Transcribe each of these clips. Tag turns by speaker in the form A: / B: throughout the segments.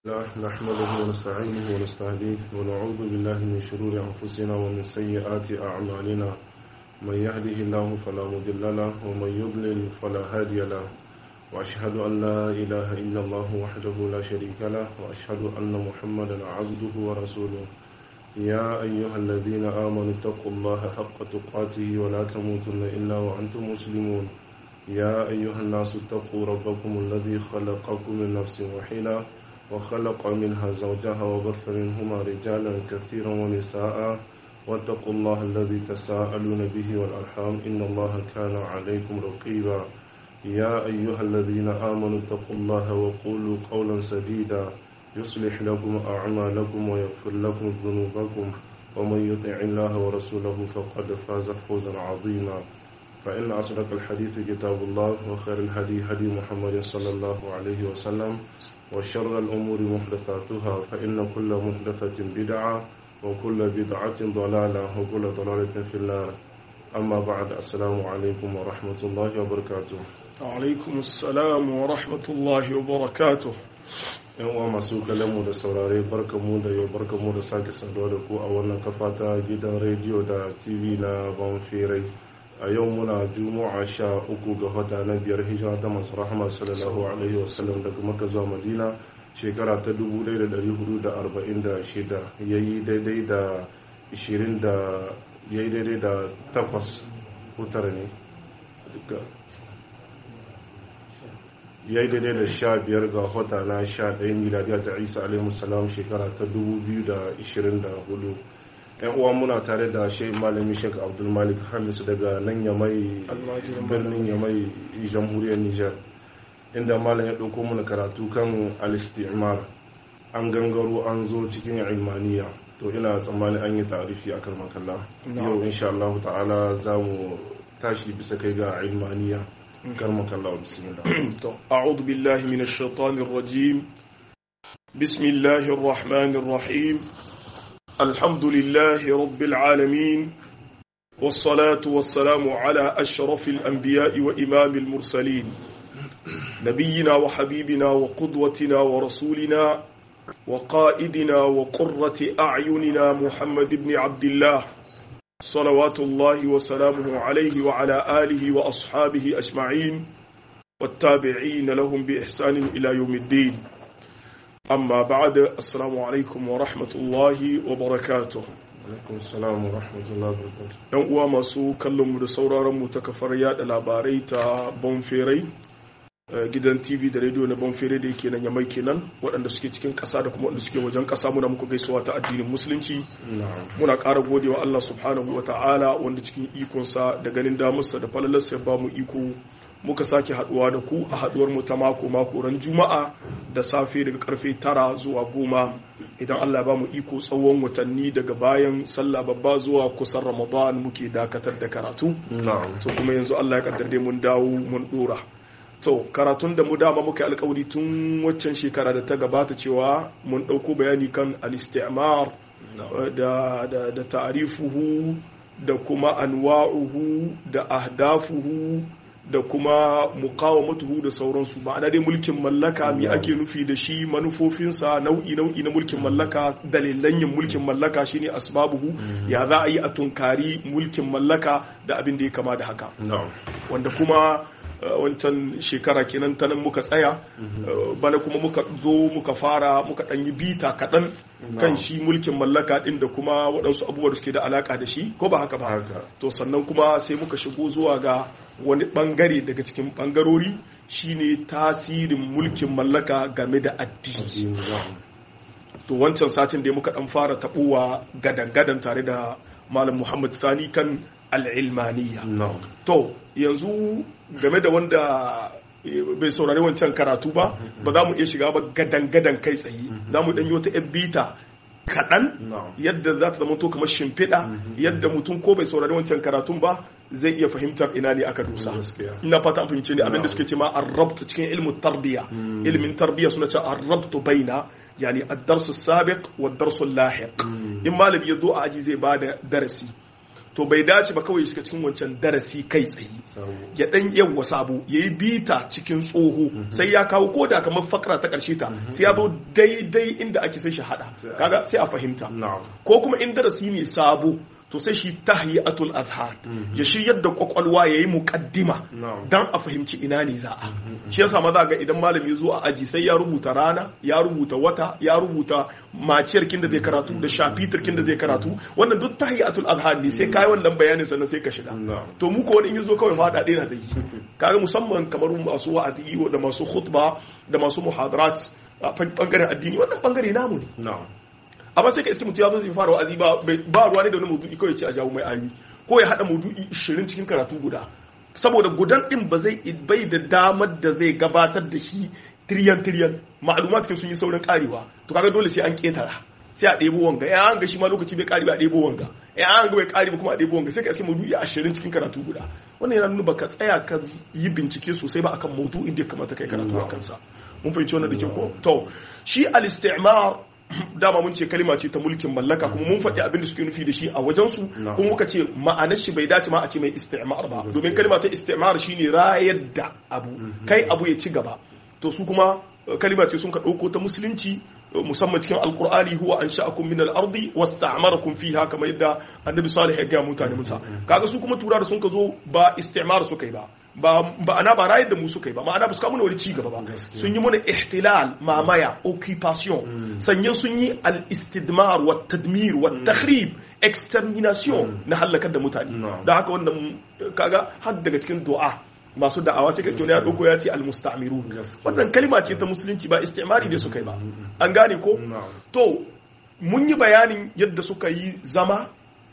A: الله نحمده ونستعينه ونستهديه ونعوذ بالله من شرور أنفسنا ومن سيئات أعمالنا من يهده الله فلا مضل له ومن يضلل فلا هادي له وأشهد أن لا إله إلا الله وحده لا شريك له وأشهد أن محمدا عبده ورسوله يا أيها الذين آمنوا اتقوا الله حق تقاته ولا تموتن إلا وأنتم مسلمون يا أيها الناس اتقوا ربكم الذي خلقكم من نفس واحدة وخلق منها زوجها وبث منهما رجالا كثيرا ونساء واتقوا الله الذي تساءلون به والأرحام إن الله كان عليكم رقيبا يا أيها الذين آمنوا اتقوا الله وقولوا قولا سديدا يصلح لكم أعمالكم ويغفر لكم ذنوبكم ومن يطع الله ورسوله فقد فاز فوزا عظيما فإن أصدق الحديث كتاب الله وخير الهدي هدي محمد صلى الله عليه وسلم وشر الأمور محدثاتها فإن كل محدثة بدعة وكل بدعة ضلالة وكل ضلالة في النار أما بعد السلام عليكم ورحمة الله وبركاته
B: alaikum assalam wa rahmatullahi wa barakatuh
A: yan uwa masu kalamu da saurare barkamu da yau barkamu da sake saduwa da ku a wannan kafa ta gidan rediyo da tv na banfirai a yau muna juma'a sha uku ga wata na biyar hijira ta masu rahama sallallahu alaihi wasallam daga maka zuwa madina shekara ta 1446 ya yi daidai da 20 da ya yi daidai da takwas hutar ne ya yi daidai da sha biyar ga wata na sha ɗaya miladiya ta isa alaihi salam shekara ta 2024 yan uwa muna tare da shehu malami shek abdulmalik hamis daga nan yamai birnin yamai jamhuriyar niger inda malam ya ɗauko mana karatu kan alistimar an gangaro an zo cikin ilmaniya to ina tsammani an yi tarifi a kan makalla yau insha Allah ta'ala za mu tashi bisa kai ga ilmaniya kan makalla bismillah
B: to a'udhu billahi minash shaitanir rajim bismillahir rahmanir rahim الحمد لله رب العالمين والصلاة والسلام على أشرف الأنبياء وإمام المرسلين نبينا وحبيبنا وقدوتنا ورسولنا وقائدنا وقرة أعيننا محمد بن عبد الله صلوات الله وسلامه عليه وعلى آله وأصحابه أجمعين والتابعين لهم بإحسان إلى يوم الدين amma ba'da assalamu alaikum wa rahmatullahi wa barakatuh
A: alaikum salam wa rahmatullahi wa barakatuh
B: yan uwa masu kallon mu da sauraron mu ta kafar yada labarai ta bonferai gidan tv da radio na bonferai da yake nan yamai kenan waɗanda suke cikin ƙasa da kuma waɗanda suke wajen ƙasa muna muku gaisuwa ta addinin musulunci muna ƙara godewa Allah subhanahu wa ta'ala wanda cikin ikonsa da ganin damarsa da falalarsa ya ba mu iko muka sake haduwa da ku a haduwar mu ta mako mako ran juma'a da safe daga karfe tara zuwa goma idan Allah ba mu iko tsawon watanni daga bayan sallah babba zuwa kusan ramadan muke dakatar da karatu to kuma yanzu Allah ya kaddare mun dawo mun dora to karatun da mu dama muka alkawari tun waccan shekara da ta gabata cewa mun dauko bayani kan al-istimar da da da ta'rifuhu da kuma anwa'uhu da ahdafuhu da kuma mukawamatuhu da sauransu ma'ana dai mulkin mallaka mi ake nufi da shi manufofinsa nau'i nau'i na mulkin mallaka dalilan yin mulkin mallaka shine asbabuhu ya za a yi a tunkari mulkin mallaka da abin da ya kama da haka wanda kuma wancan shekara kenan ta nan muka tsaya bana kuma muka zo muka fara muka ɗan yi bita kaɗan kan shi mulkin mallaka ɗin da kuma waɗansu abubuwa da suke da alaƙa da shi ko ba haka ba to sannan kuma sai muka shigo zuwa ga wani ɓangare daga cikin ɓangarori shine tasirin mulkin mallaka game da addini to wancan satin da muka ɗan fara taɓowa gadan-gadan tare da malam muhammad sani kan al'ilmaniya to yanzu game da wanda bai saurari wancan karatu ba ba za mu iya shiga ba gadan-gadan kai tsaye za mu ɗanyi wata bita kaɗan yadda za ta zama to kamar shimfiɗa yadda mutum ko bai saurari wancan karatun ba zai iya fahimtar ina ne aka dusa ina fata an fahimce ne abinda suke ce ma arrabtu cikin ilmin tarbiya ilmin tarbiya suna ce arrabtu baina yani ad-darsu sabiq wa ad-darsu lahiq in malami ya zo a aji zai bada darasi to bai dace ba kawai shiga cikin wancan darasi kai tsaye ya dan yawa sabo yayi bita cikin tsoho sai ya kawo ko da kamar fakra ta karshe ta sai ya zo daidai inda ake sai shi hada kaga sai a fahimta ko kuma in darasi ne sabo to sai shi tahiyatul azhar ya shiryar da kwakwalwa yayi muqaddima dan a fahimci ina ne za a shi yasa maza ga idan malami zo a aji sai ya rubuta rana ya rubuta wata ya rubuta maciyar kin da zai karatu da shafitar kin da zai karatu wannan duk tahiyatul azhar ne sai kai wannan bayanin sannan sai ka shiga to mu ko wani in yazo kawai fada ɗaya da yi kaga musamman kamar masu wa'adi da masu khutba da masu muhadarat a bangaren addini wannan bangare namu ne amma sai ka iske mutum ya zo zai fara wa'azi ba ba ruwa ne da wani maudu'i kawai ce a jawo mai ayi ko ya hada maudu'i 20 cikin karatu guda saboda gudan din ba zai bai da damar da zai gabatar da shi tiriyan tiriyan ma'lumat sun yi saurin karewa to kaga dole sai an ketara sai a ɗebo wanga ya an ga shi ma lokaci bai kare ba a ɗebo wanga ya an ga bai kare ba kuma a ɗebo wanga sai ka iske maudu'i 20 cikin karatu guda wannan yana nuna baka tsaya ka yi bincike sosai ba akan maudu'in da ya kamata kai karatu a kansa mun fahimci wannan da ke ko to shi al-istimar dama mun ce kalima ce ta mulkin mallaka kuma mun faɗi abin da suke nufi da shi a wajensu kuma muka ce ma'anar shi bai dace ma a ce mai istimar ba domin kalima ta istimar shine rayar da abu kai abu ya ci gaba to su kuma kalima ce sun ka ɗauko ta musulunci musamman cikin alkur'ani huwa an sha'akum min al-ardi wasta'marakum fiha kamar yadda annabi salih ya ga mutane musa kaga su kuma tura da sun ka zo ba istimar suka yi ba ba ba ana ba rayar da mu suka yi ba ma'ana ba su kawo wani ci gaba ba sun yi mana ihtilal mamaya occupation sannan sun yi al-istidmar wa tadmir wa takhrib extermination na halakar da mutane da haka wannan kaga har daga cikin du'a masu da'awa sai kaske ya dauko ya ce al-musta'mirun wannan kalma ce ta musulunci ba istimari da suka yi ba an gane ko to mun yi bayanin yadda suka yi zama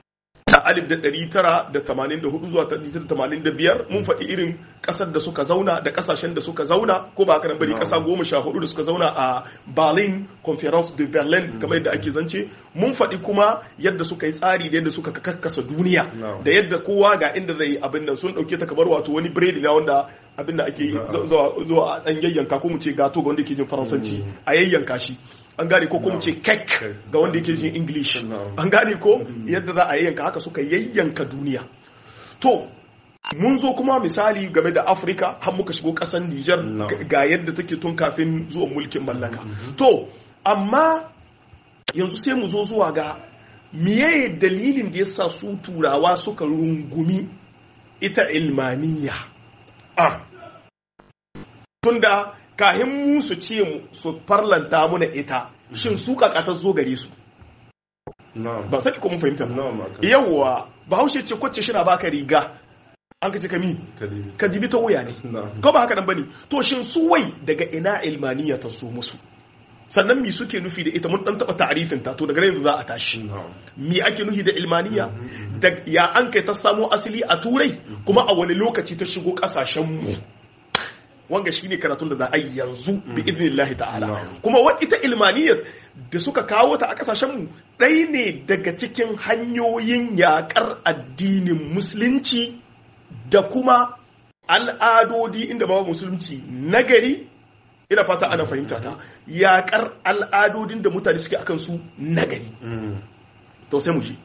B: a alif da ɗari tara da tamanin da hudu zuwa ɗari tara da tamanin da biyar mun faɗi irin ƙasar da suka zauna da ƙasashen da suka zauna ko ba haka nan bari ƙasa goma sha hudu da suka zauna a berlin conference de berlin kamar yadda ake zance mun faɗi kuma yadda suka yi tsari da yadda suka kakkasa duniya da yadda kowa ga inda zai abin nan sun ɗauke ta kamar wato wani biredi na wanda abin da ake zuwa ɗan yayyanka ko mu ce gato ga wanda ke jin faransanci a yayyanka shi an gane ko kuma ce kek ga wanda yake jin english an gane ko yadda za a yayyanka haka suka yayyanka duniya to mun zo kuma misali game da afirka har muka shigo kasar niger ga yadda take tun kafin zuwa mulkin mallaka to amma yanzu sai mu zo zuwa ga miye dalilin da yasa su turawa suka rungumi ita ilmaniya ah tunda kahin mu su ce su farlanta muna ita shin su kakata zo gare su ba sani ko mun fahimta yawwa bahaushe ce kwacce shi na baka riga an ka ce kami ka dibi ta wuya ne ko ba haka nan bane to shin su wai daga ina ilmaniya ta so musu sannan mi suke nufi da ita mun dan taba ta'arifin ta to daga yanzu za a tashi mi ake nufi da ilmaniya da ya an kai ta samo asali a turai kuma a wani lokaci ta shigo kasashen mu wanga shine karatun da za a yi yanzu bi idnillahi ta'ala kuma wa ita ilmaniyar da suka kawo ta a kasashen mu ɗaya ne daga cikin hanyoyin yakar addinin musulunci da kuma al'adodi inda ba musulunci nagari ina fata ana fahimta ta yakar al'adodin da mutane suke akan su nagari to sai mu ji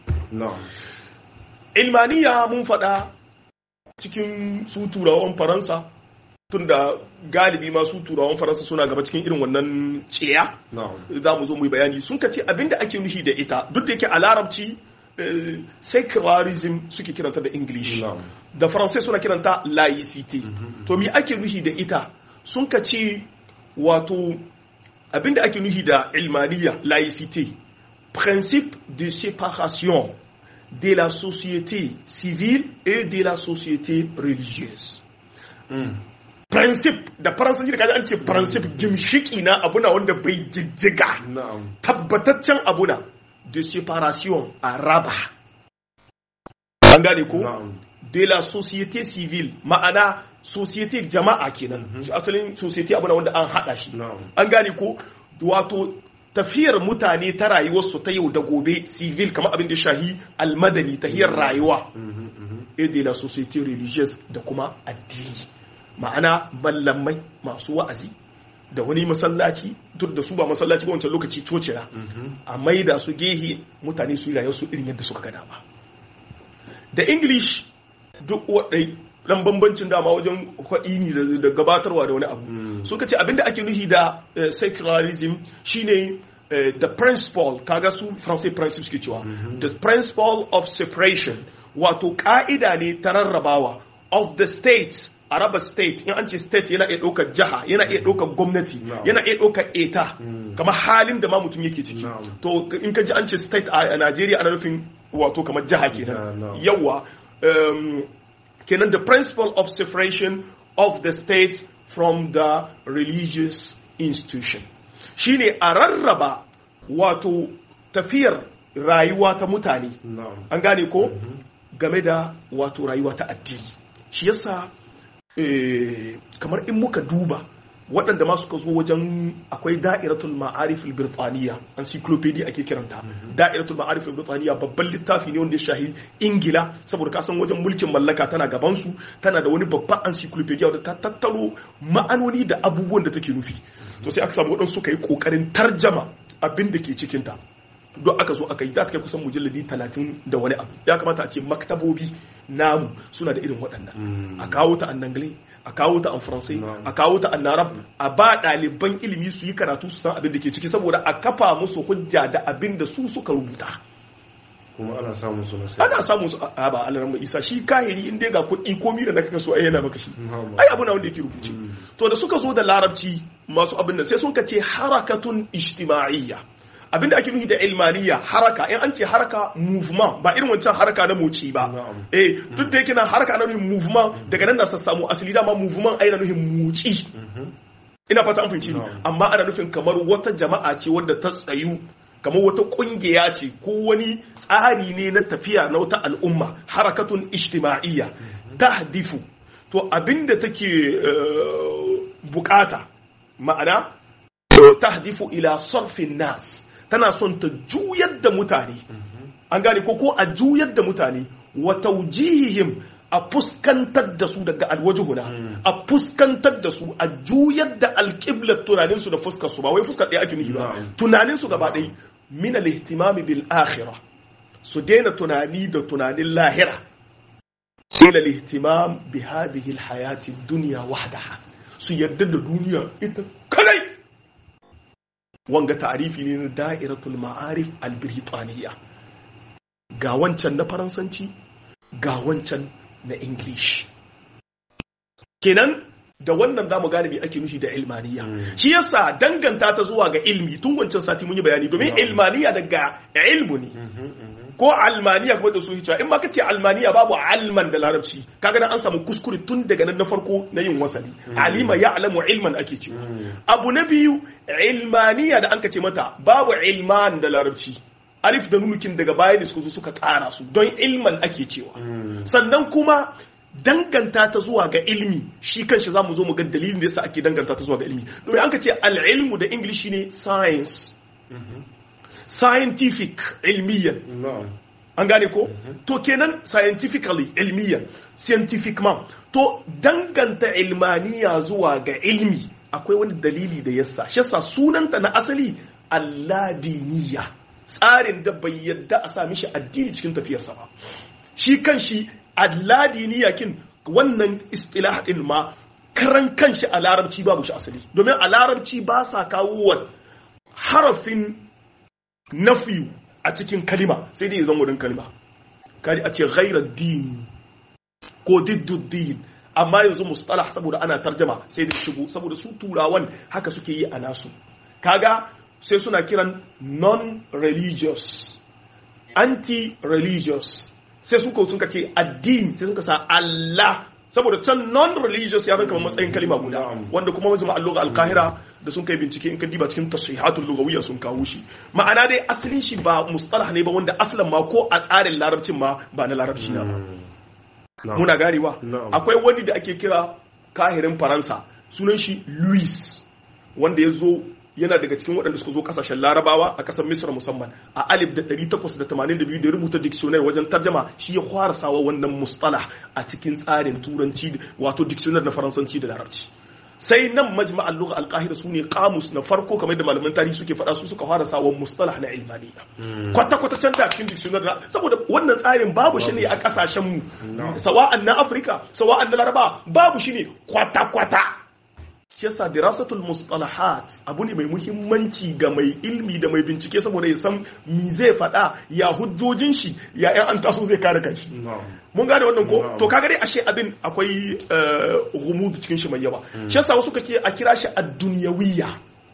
B: ilmaniya mun faɗa cikin su turawan faransa tun da galibi masu turawan faransa suna gaba cikin irin wannan ciya za mu zo mu yi bayani sun ka ce abinda ake nufi da ita duk da yake a larabci secularism suke kiranta da english da faransai suna kiranta laicite to me ake nufi da ita sun ka ce wato abinda ake nufi da ilmaniya laicite principe de séparation de la société civile et de la société religieuse principe da faransanci da kaji an ce principe gimshiki na abuna wanda bai jijjiga tabbataccen abuna de séparation a raba an gane ko de la société civile ma'ana société jama'a kenan asalin société abuna wanda an hada shi an gane ko wato tafiyar mutane ta rayuwarsu ta yau da gobe civil kamar abin da shahi almadani tahiyar rayuwa et de la société religieuse da kuma addini ma'ana mallamai masu wa'azi da wani masallaci duk da su ba masallaci ba wancan lokaci cocina a maida su gehe mutane su yi rayuwar su irin yadda suka gada ba da english duk wadai dan bambancin dama wajen kwaɗi ne da gabatarwa da wani abu sun ka ce abinda ake nuhi da secularism shine the principle kaga su français principe suke cewa the principle of separation wato ka'ida ne ta rarrabawa of the states araba state in an ce state yana iya ɗaukar jiha yana iya ɗaukar gwamnati yana iya ɗaukar eta kamar halin da ma mutum yake ciki to in ka ji an ce state a Najeriya ana nufin wato kamar jiha kenan yawa kenan the principle of separation of the state from the religious institution shine a rarraba wato tafiyar rayuwa ta mutane an gane ko game da wato rayuwa ta addini shi yasa kamar in muka duba waɗanda ma suka zo wajen akwai da'iratul ma'arif al-birtaniya encyclopedia ake kiranta da'iratul ma'arif al-birtaniya babban littafi ne wanda ya shahi ingila saboda ka san wajen mulkin mallaka tana gaban su tana da wani babban encyclopedia da ta tattaro ma'anoni da abubuwan da take nufi to sai aka samu waɗansu suka yi ƙoƙarin tarjama abin da ke cikin ta don aka zo aka yi ta kai kusan mujalladi talatin da wani abu ya kamata a ce maktabobi namu suna da irin waɗannan a kawo ta annangle a kawo ta an faransai a kawo ta annarab a ba ɗaliban ilimi su yi karatu su san abin da ke ciki saboda a kafa musu hujja da abin da su suka rubuta
A: kuma ana samun su
B: ana samun su a ba alaran isa shi kahiri in dai ga kuɗi komi da naka so ai yana maka shi ai abu na wanda yake rubuce to da suka zo da larabci masu abin nan sai sun ka ce harakatun ijtima'iyya abinda ake nufi da ilmaniya haraka in an ce haraka movement ba irin wancan haraka na moci ba eh duk da yake na haraka na nufin movement daga nan da sa samu asali dama movement ai na nufin moci ina fata an fahimci amma ana nufin kamar wata jama'a ce wadda ta tsayu kamar wata kungiya ce ko wani tsari ne na tafiya na wata al'umma harakatun ijtima'iyya tahdifu to abinda take bukata ma'ana tahdifu ila sarfin nas tana son ta juyar da mutane an gane ko ko a juyar da mutane wa taujihihim a fuskantar da su daga alwajihuna a fuskantar da su a juyar da alƙiblar tunaninsu da fuskar su ba wai fuskar ɗaya ake nufi ba tunaninsu gaba ɗaya min al-ihtimami bil akhirah su daina tunani da tunanin lahira ila al-ihtimam bi hadhihi al-hayati ad-dunya wahdaha su yarda da duniya ita kadai wanga ta'arifi ne na da'iratul ma'arif al-birtaniya ga wancan na faransanci ga wancan na english kenan da wannan zamu gane me ake nufi da ilmaniya shi yasa danganta ta zuwa ga ilmi tun wancan sati mun yi bayani domin ilmaniya daga ilmu ne ko almaniya kuma da su cewa in ma kace almaniya babu alman da larabci kaga nan an samu kuskure tun daga nan na farko na yin wasali alima ya alamu ilman ake cewa abu na biyu ilmaniya da an kace mata babu ilman da larabci alif da nunukin daga baya ne suka zo suka kara su don ilman ake cewa sannan kuma danganta ta zuwa ga ilmi shi kanshi za mu zo mu ga dalilin da yasa ake danganta ta zuwa ga ilmi domin an ka ce al'ilmu da english ne science scientific ilmiyan an gane ko to kenan scientifically ilmiyan scientific man to danganta ilmaniya zuwa ga ilmi akwai wani dalili da yasa shi yasa sunanta na asali alladiniya tsarin da bai yadda a sa mishi addini cikin tafiyarsa ba shi kan shi alladiniya kin wannan istilah din ma karan kanshi a larabci babu shi asali domin a larabci ba sa kawo harafin nafiyu a cikin kalima sai dai zan wurin kalima kaji a ce ghairar dini ko didduddin amma yanzu mustalah saboda ana tarjama sai da shigo saboda su turawan haka suke yi a nasu kaga sai suna kiran non-religious anti-religious sai suka sun ce addini sai suka sa Allah saboda can non-religious ya zama matsayin kalima guda wanda kuma wajen ma'alluga alkahira da sun kai bincike in ka diba cikin tasihatul lugawiyya sun kawo shi ma'ana dai asalin shi ba mustalah ne ba wanda asalin ma ko a tsarin larabcin ma ba na larabci na ba muna ganewa akwai wani da ake kira kahirin faransa sunan shi louis wanda ya zo yana daga cikin waɗanda suka zo kasashen larabawa a ƙasar misra musamman a alif da 882 da rubuta dictionary wajen tarjama shi ya fara sawa wannan mustalah a cikin tsarin turanci wato dictionary na faransanci da larabci sai nan majma'al lugha al-qahira sune qamus na farko kamar da malaman tarihi suke faɗa su suka fara sawon mustalah na ilmaniya kwata kwata can da cikin dictionary saboda wannan tsarin babu shi ne a kasashen mu sawa'an na Afirka sawa'an na Laraba babu shi ne kwata kwata shi yasa dirasatul mustalahat abu ne mai muhimmanci ga mai ilmi da mai bincike saboda ya san mi zai faɗa ya hujjojin shi ya yan an taso zai kare kanshi mun gane wannan ko to kaga dai ashe abin akwai gumudu cikin shi mai yawa shi yasa wasu kake a kira shi ad-dunyawiyya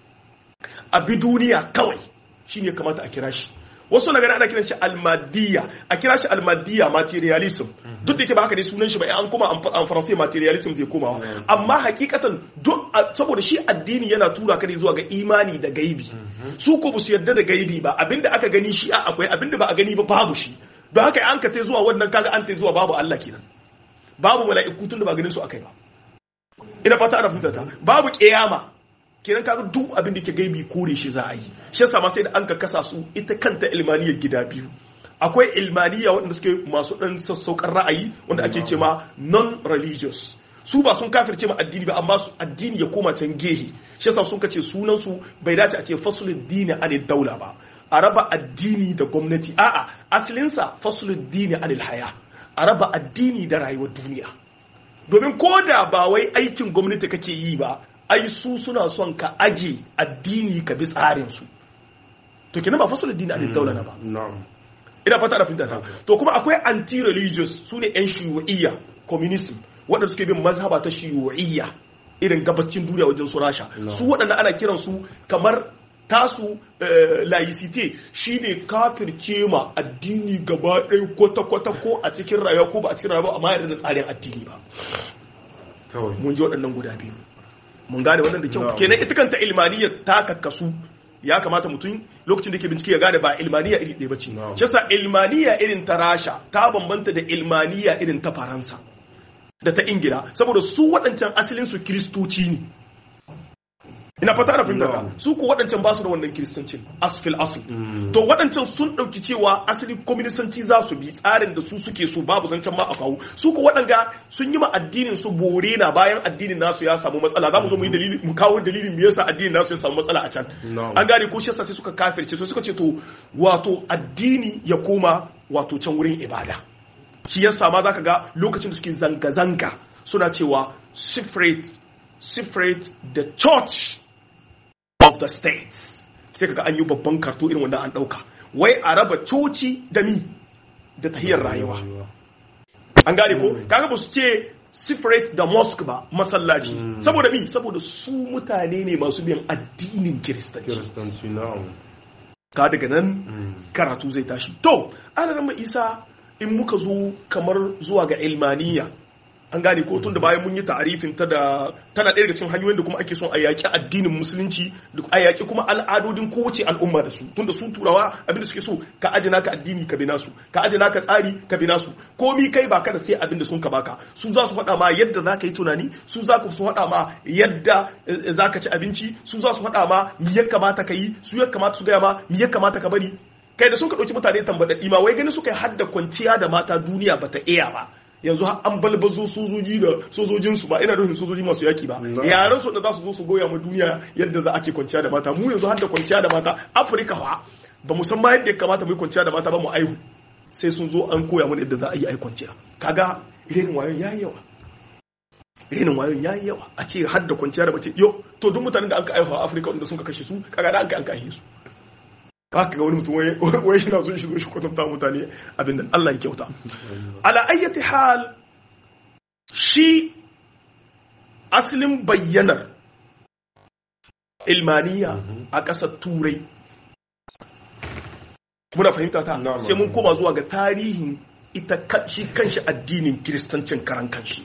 B: a bi duniya kawai shine kamata a kira shi wasu na gani ana kiran shi almadiyya a kira shi almadiyya materialism duk da yake ba haka ne sunan shi ba an kuma an faransai materialism zai komawa amma hakikatan duk saboda shi addini yana tura ka ne zuwa ga imani da gaibi su ko ba su yarda da gaibi ba abinda aka gani shi a akwai abinda ba a gani ba babu shi don haka an ka tai zuwa wannan kaga an tai zuwa babu Allah kenan babu mala'iku tun da ba ganin su akai ba ina fata ana fahimta ta babu kiyama kenan kaga duk abin da ke gaibi kore shi za a yi shi yasa ma sai da an ka kasa su ita kanta ilmaniyar gida biyu akwai ilmaniya waɗanda suke masu ɗan sassaukar ra'ayi wanda ake ce ma non-religious su ba sun kafirce ma addini ba amma su addini ya koma can gehe shi yasa sun kace sunan su bai dace a ce fasulud dini an daula ba a raba addini da gwamnati a'a asalinsa fasulud dini anil haya a raba addini da rayuwar duniya domin ko da ba wai aikin gwamnati kake yi ba ai su suna son ka aje addini ka bi tsarin su to kenan ba fasulud dini anil daula na ba ina fata da fahimta ta to kuma akwai anti-religious su ne 'yan shiyu'iyya communism waɗanda suke bin mazhaba ta shiyu'iyya irin gabacin duniya wajen su rasha su waɗanda ana kiran su kamar tasu laicite shine kafirce ma addini gaba ɗaya kwata-kwata ko a cikin rayuwa ko ba a cikin rayuwa amma yarda da tsarin addini ba mun ji waɗannan guda biyu mun gane wannan da kyau kenan ita kanta ilmaniyya ta kakkasu ya kamata mutum lokacin da ke bincike ya gane ba ilmaniya iri ɗaya bace shi yasa ilmaniya irin ta rasha ta bambanta da ilmaniya irin ta faransa da ta ingila saboda su waɗancan asalin su kiristoci ne ina fata da fahimta su ko waɗancan ba su da wannan kiristancin asfil asl to waɗancan sun ɗauki cewa asali kwaminisanci za su bi tsarin da su suke so babu zancen ma a kawo su ko waɗanga sun yi ma addinin su bore na bayan addinin nasu ya samu matsala za mu zo mu yi dalili mu kawo dalilin me yasa addinin nasu ya samu matsala a can an gane ko shi yasa sai suka kafirce to suka ce to wato addini ya koma wato can wurin ibada shi yasa ma zaka ga lokacin da suke zanga-zanga suna cewa separate separate the church of the states sai kaga an yi babban karto irin wanda an dauka wai a raba coci da mi da tahiyar rayuwa an gane ko kaga ba su ce separate da mosque ba masallaci saboda mi saboda su mutane ne masu biyan addinin kiristanci ka daga nan karatu zai tashi to ana rama isa in muka zo kamar zuwa ga ilmaniya an gane ko tun da bayan mun yi ta'arifin ta da tana ɗaya daga cikin hanyoyin da kuma ake son a yaƙi addinin musulunci da a yaƙi kuma al'adodin kowace al'umma da su tun da su turawa abinda suke so ka ajina ka addini ka bina su ka ajina ka tsari ka bina su komi kai ba ka da sai abinda sun ka baka su za su faɗa ma yadda za ka yi tunani su za su faɗa ma yadda za ka ci abinci su za su faɗa ma mi ya kamata ka yi su ya kamata su gaya ma mi ya kamata ka bari kai da sun ka ɗauki mutane tambaɗaɗɗi ma wai gani suka yi hadda kwanciya da mata duniya bata iya ba yanzu an balbazo sojoji da sojojinsu ba ina nufin sojoji masu yaki ba yaran su da za su zo su goya ma duniya yadda za ake kwanciya da mata mu yanzu har da kwanciya da mata afirka fa ba mu san ma yadda ya kamata mu yi kwanciya da mata ba mu aihu sai sun zo an koya mana yadda za a yi ai kwanciya kaga renin wayon yayi yawa renin wayon yayi yawa a ce har da kwanciya da mace yo to duk mutanen da an ka aihu a afirka wanda sun ka kashe su kaga da an ka an kashe su haka ga wani mutum wai shi na son shi zo shi kwatanta mutane abin da Allah ya kyauta ala ayyati hal shi asalin bayyanar ilmaniya a ƙasar turai muna fahimta ta sai mun koma zuwa ga tarihin ita shi kanshi addinin kiristancin karan kanshi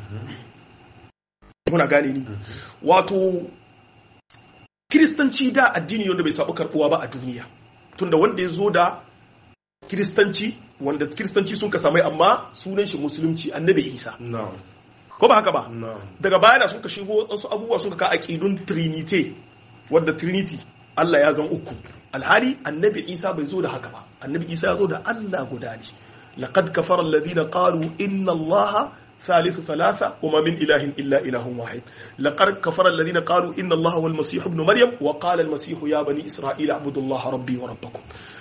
B: muna gane ni wato kiristanci da addini wanda bai sabu karbuwa ba a duniya tunda wanda ya zo da kiristanci wanda kiristanci sun ka samai amma sunan shi musulunci annabi isa ko ba haka ba daga baya da sun ka shigo wasu abubuwa sun ka ka aqidun trinity wadda trinity Allah ya zan uku alhali annabi isa bai zo da haka ba annabi isa ya zo da Allah guda ne laqad kafara alladhina qalu inna allaha ثالث ثلاثة وما من إله إلا إله واحد لقد كفر الذين قالوا إن الله هو المسيح ابن مريم وقال المسيح يا بني إسرائيل اعبدوا الله ربي وربكم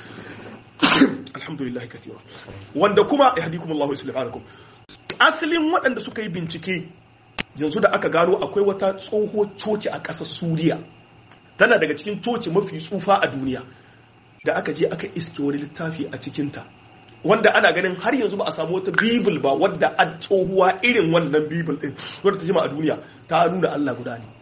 B: الحمد لله كثيرا wanda kuma yahdikum Allah yuslihu halakum asalin waɗanda suka yi bincike yanzu da aka gano akwai wata tsohuwar coci a ƙasar Suriya tana daga cikin coci mafi tsufa a duniya da aka je aka iske wani littafi a cikinta wanda ana ganin har yanzu ba a samu wata bibil ba wadda a tsohuwa irin wannan bibil din wadda ta jima a duniya ta nuna Allah guda ne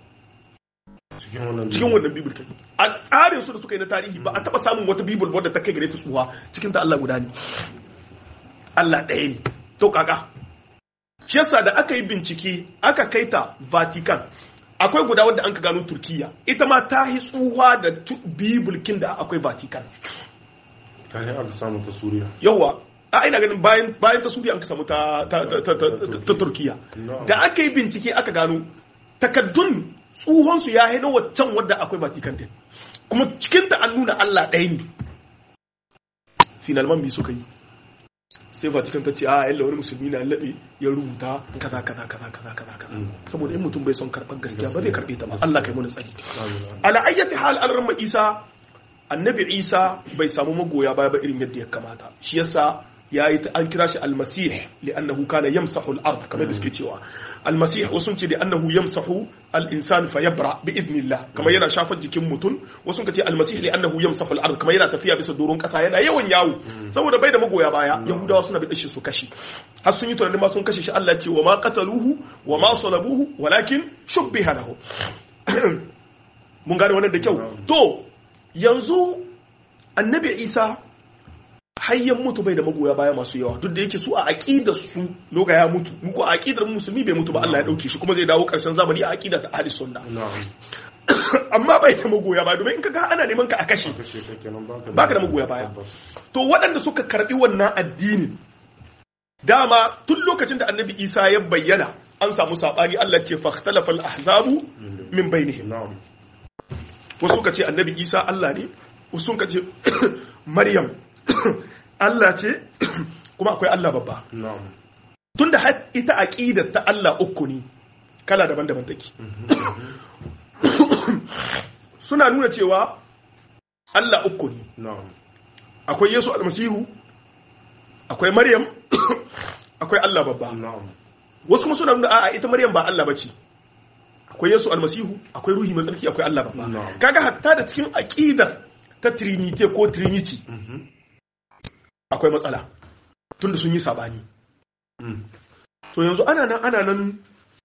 B: cikin wannan bibil kai a tsarin su da suka yi na tarihi ba a taba samun wata bibil wadda ta kai gare ta tsuwa cikin ta Allah guda ne Allah ɗaya ne to kaka shi yasa da aka yi bincike aka kai ta Vatican akwai guda wadda an ka gano Turkiya ita ma ta yi tsuwa da bibilkin da akwai Vatican
A: ta yi aka samu ta suriya
B: yawa a ina ganin bayan bayan ta suriya an ka samu ta ta ta ta ta turkiya da aka yi bincike aka gano takaddun tsuhon su ya haina waccan wadda akwai vatican din kuma cikin ta an nuna Allah ɗaya ne finalman bi suka yi sai vatican ta ce a yalla wani musulmi na laɓe ya rubuta kaza kaza kaza kaza kaza kaza saboda in mutum bai son karɓar gaskiya ba zai karɓe ta ba Allah kai mana tsari ala ayyati hal al isa annabi isa bai samu magoya baya ba irin yadda ya kamata shi yasa ya yi an kira shi almasih li'annahu kana yamsahu al-ard kamar da suke cewa almasih wasu ce da annahu yamsahu al-insan fa yabra bi idnillah kamar yana shafar jikin mutum wasu ka ce almasih li'annahu yamsahu al-ard kamar yana tafiya bisa doron kasa yana yawan yawo saboda bai da magoya baya yahudawa suna bi dashi su kashi har sun yi tunanin ma sun kashe shi Allah ce wa ma qataluhu wa ma salabuhu walakin shubbiha lahu mun gane wannan da kyau to yanzu annabi isa hayyan mutu bai da magoya baya masu yawa duk da yake su a aqidar su loga ya mutu muku a aqidar musulmi bai mutu ba Allah ya dauke shi kuma zai dawo karshen zamani a aqidar da ahli sunna amma bai da magoya baya domin in kaga ana neman ka a kashe baka da magoya baya to waɗanda suka karbi wannan addinin dama tun lokacin da annabi isa ya bayyana an samu sabani Allah ce fahtalafa al-ahzabu min bainihim wasu ka ce annabi isa Allah ne wasu ka ce maryam Allah ce kuma akwai Allah babba tun da ita aƙidar ta Allah uku ne kala daban-daban take suna nuna cewa Allah uku ne akwai Yesu almasihu akwai maryam akwai Allah babba wasu kuma suna nuna a'a ita maryam ba Allah bace akwai Yesu almasihu akwai ruhi mai tsarki akwai Allah babba kaga hatta da cikin aqidar ta trinity ko trinity akwai matsala tunda sun yi sabani to yanzu ana nan ana nan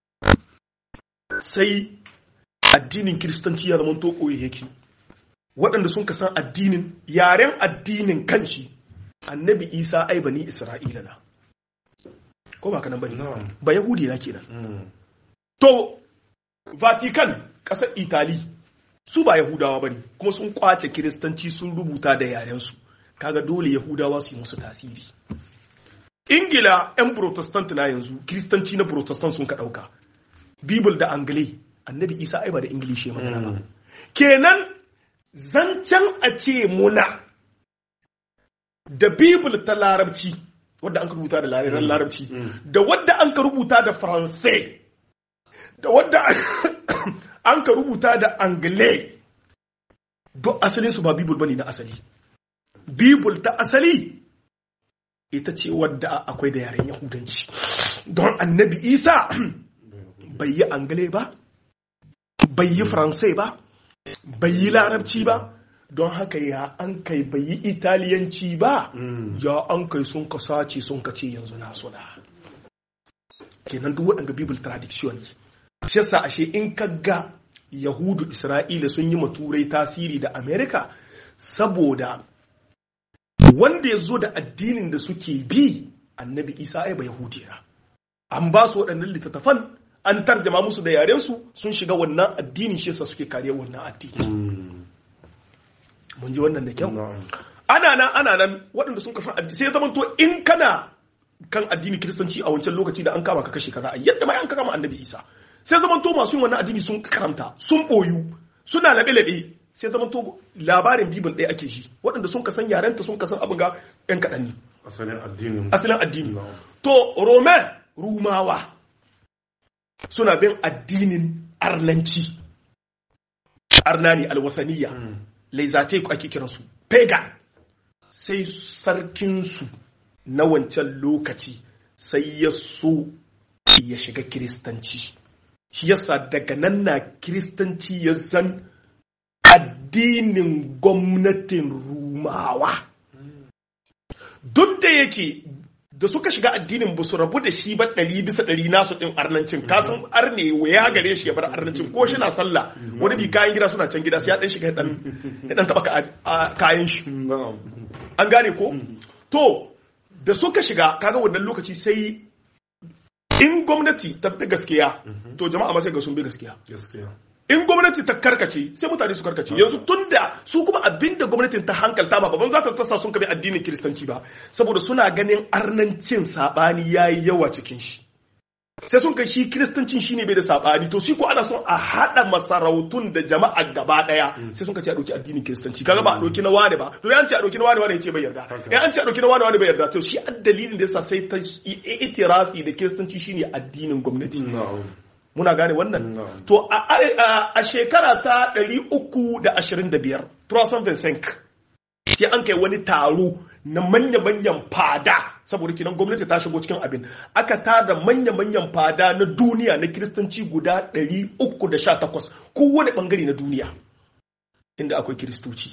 B: sai addinin kiristanci ya zama to koyi yake waɗanda sun kasan addinin yaren addinin kanshi annabi isa ai bani isra'ila na ko ba kanan bane ba yahudi na kenan to Vatican ƙasar Itali su ba Yahudawa ba ne kuma sun kwace Kiristanci sun rubuta da yarensu kaga dole Yahudawa su yi musu tasiri. Ingila 'yan Protestant na yanzu Kiristanci na Protestant sun ka ɗauka. Bible da Angle annabi Isa ai ba da Ingilishi ya magana ba. Kenan zancen a ce muna da Bible ta Larabci wadda an ka rubuta da Larabci da wadda an ka rubuta da Faransai da wadda an ka rubuta da angle duk asalin su ba bibul bane na asali bibul ta asali ita ce wadda akwai da yaren yahudanci don annabi isa bai yi angle ba bai yi faransai ba bai yi larabci ba don haka ya an kai bai yi italiyanci ba ya an kai sun ka sace sun ka ce yanzu na suna kenan duk waɗanda bible tradition shi yasa ashe in ka ga yahudu isra'ila sun yi maturai tasiri da amerika saboda wanda ya zo da addinin da suke bi annabi isa ai ba yahudiyar an ba su waɗannan littattafan an tarjama musu da yarensu sun shiga wannan addinin shi yasa suke kariyar wannan addini mun ji wannan da kyau ana nan ana nan waɗanda sun kasan addini sai ya zama to in kana kan addini kiristanci a wancan lokaci da an kama ka kashe kaza yadda ma an kama annabi isa sai zaman to masu yin wannan addini sun karanta sun boyu suna laɓe-laɓe sai zaman to labarin bibin ɗaya ake shi waɗanda sun kasan yarenta sun kasan abin ga ‘yan kaɗan ne
A: asalin addini
B: asalin addini to romain rumawa suna bin addinin arnanci arnani alwasaniya laizate ake kiransu pagan sai sarkinsu na wancan lokaci sai ya so ya shiga kiristanci shi yasa daga nan na kiristanci ya zan addinin gwamnatin rumawa duk da yake da suka shiga addinin ba su rabu da shi ba ɗari bisa ɗari nasu ɗin arnancin kasan arne ya gare shi ya bar arnancin ko shi na sallah wani bi kayan gida suna can gida sai ya ɗan shiga ɗan ɗan taɓa kayan shi an gane ko to da suka shiga kaga wannan lokaci sai in gwamnati ta bi gaskiya to jama'a ma sai ga sun bi gaskiya in gwamnati ta karkace sai mutane su karkace yanzu tunda su kuma abinda gwamnatin ta hankalta ba babban za ta tasa sun kabi addinin kiristanci ba saboda suna ganin arnancin sabani yayi yawa cikin shi sai sun kai shi kiristancin shine bai da sabani to shi ko ana son a hada masarautun da jama'a gaba daya sai sun kace a dauki addinin kiristanci kaga ba a dauki na wane ba to ya an ce a dauki na wane wane ya ce bai yarda ya an ce a dauki na wane wane bai yarda to shi dalilin da yasa sai ta itirafi da kiristanci shine addinin gwamnati muna gane wannan to a shekara ta 325 Trosan Vincent sai an kai wani taro na manya-manyan fada saboda kinan gwamnati ta shigo cikin abin aka tada manya-manyan fada na duniya na kiristanci guda 318 kowane bangare na duniya inda akwai kiristoci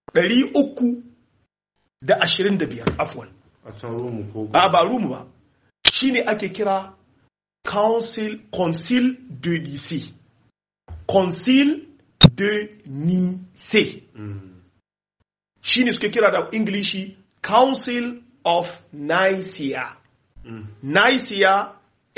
B: 325 afwan
A: a can rumu ko
B: ba ba rumu ba shine ake kira Council, Concile de Nicée. Concile de Nicée. Shi ne suke kira da Ingilishi Council of Nicaea. Nicaea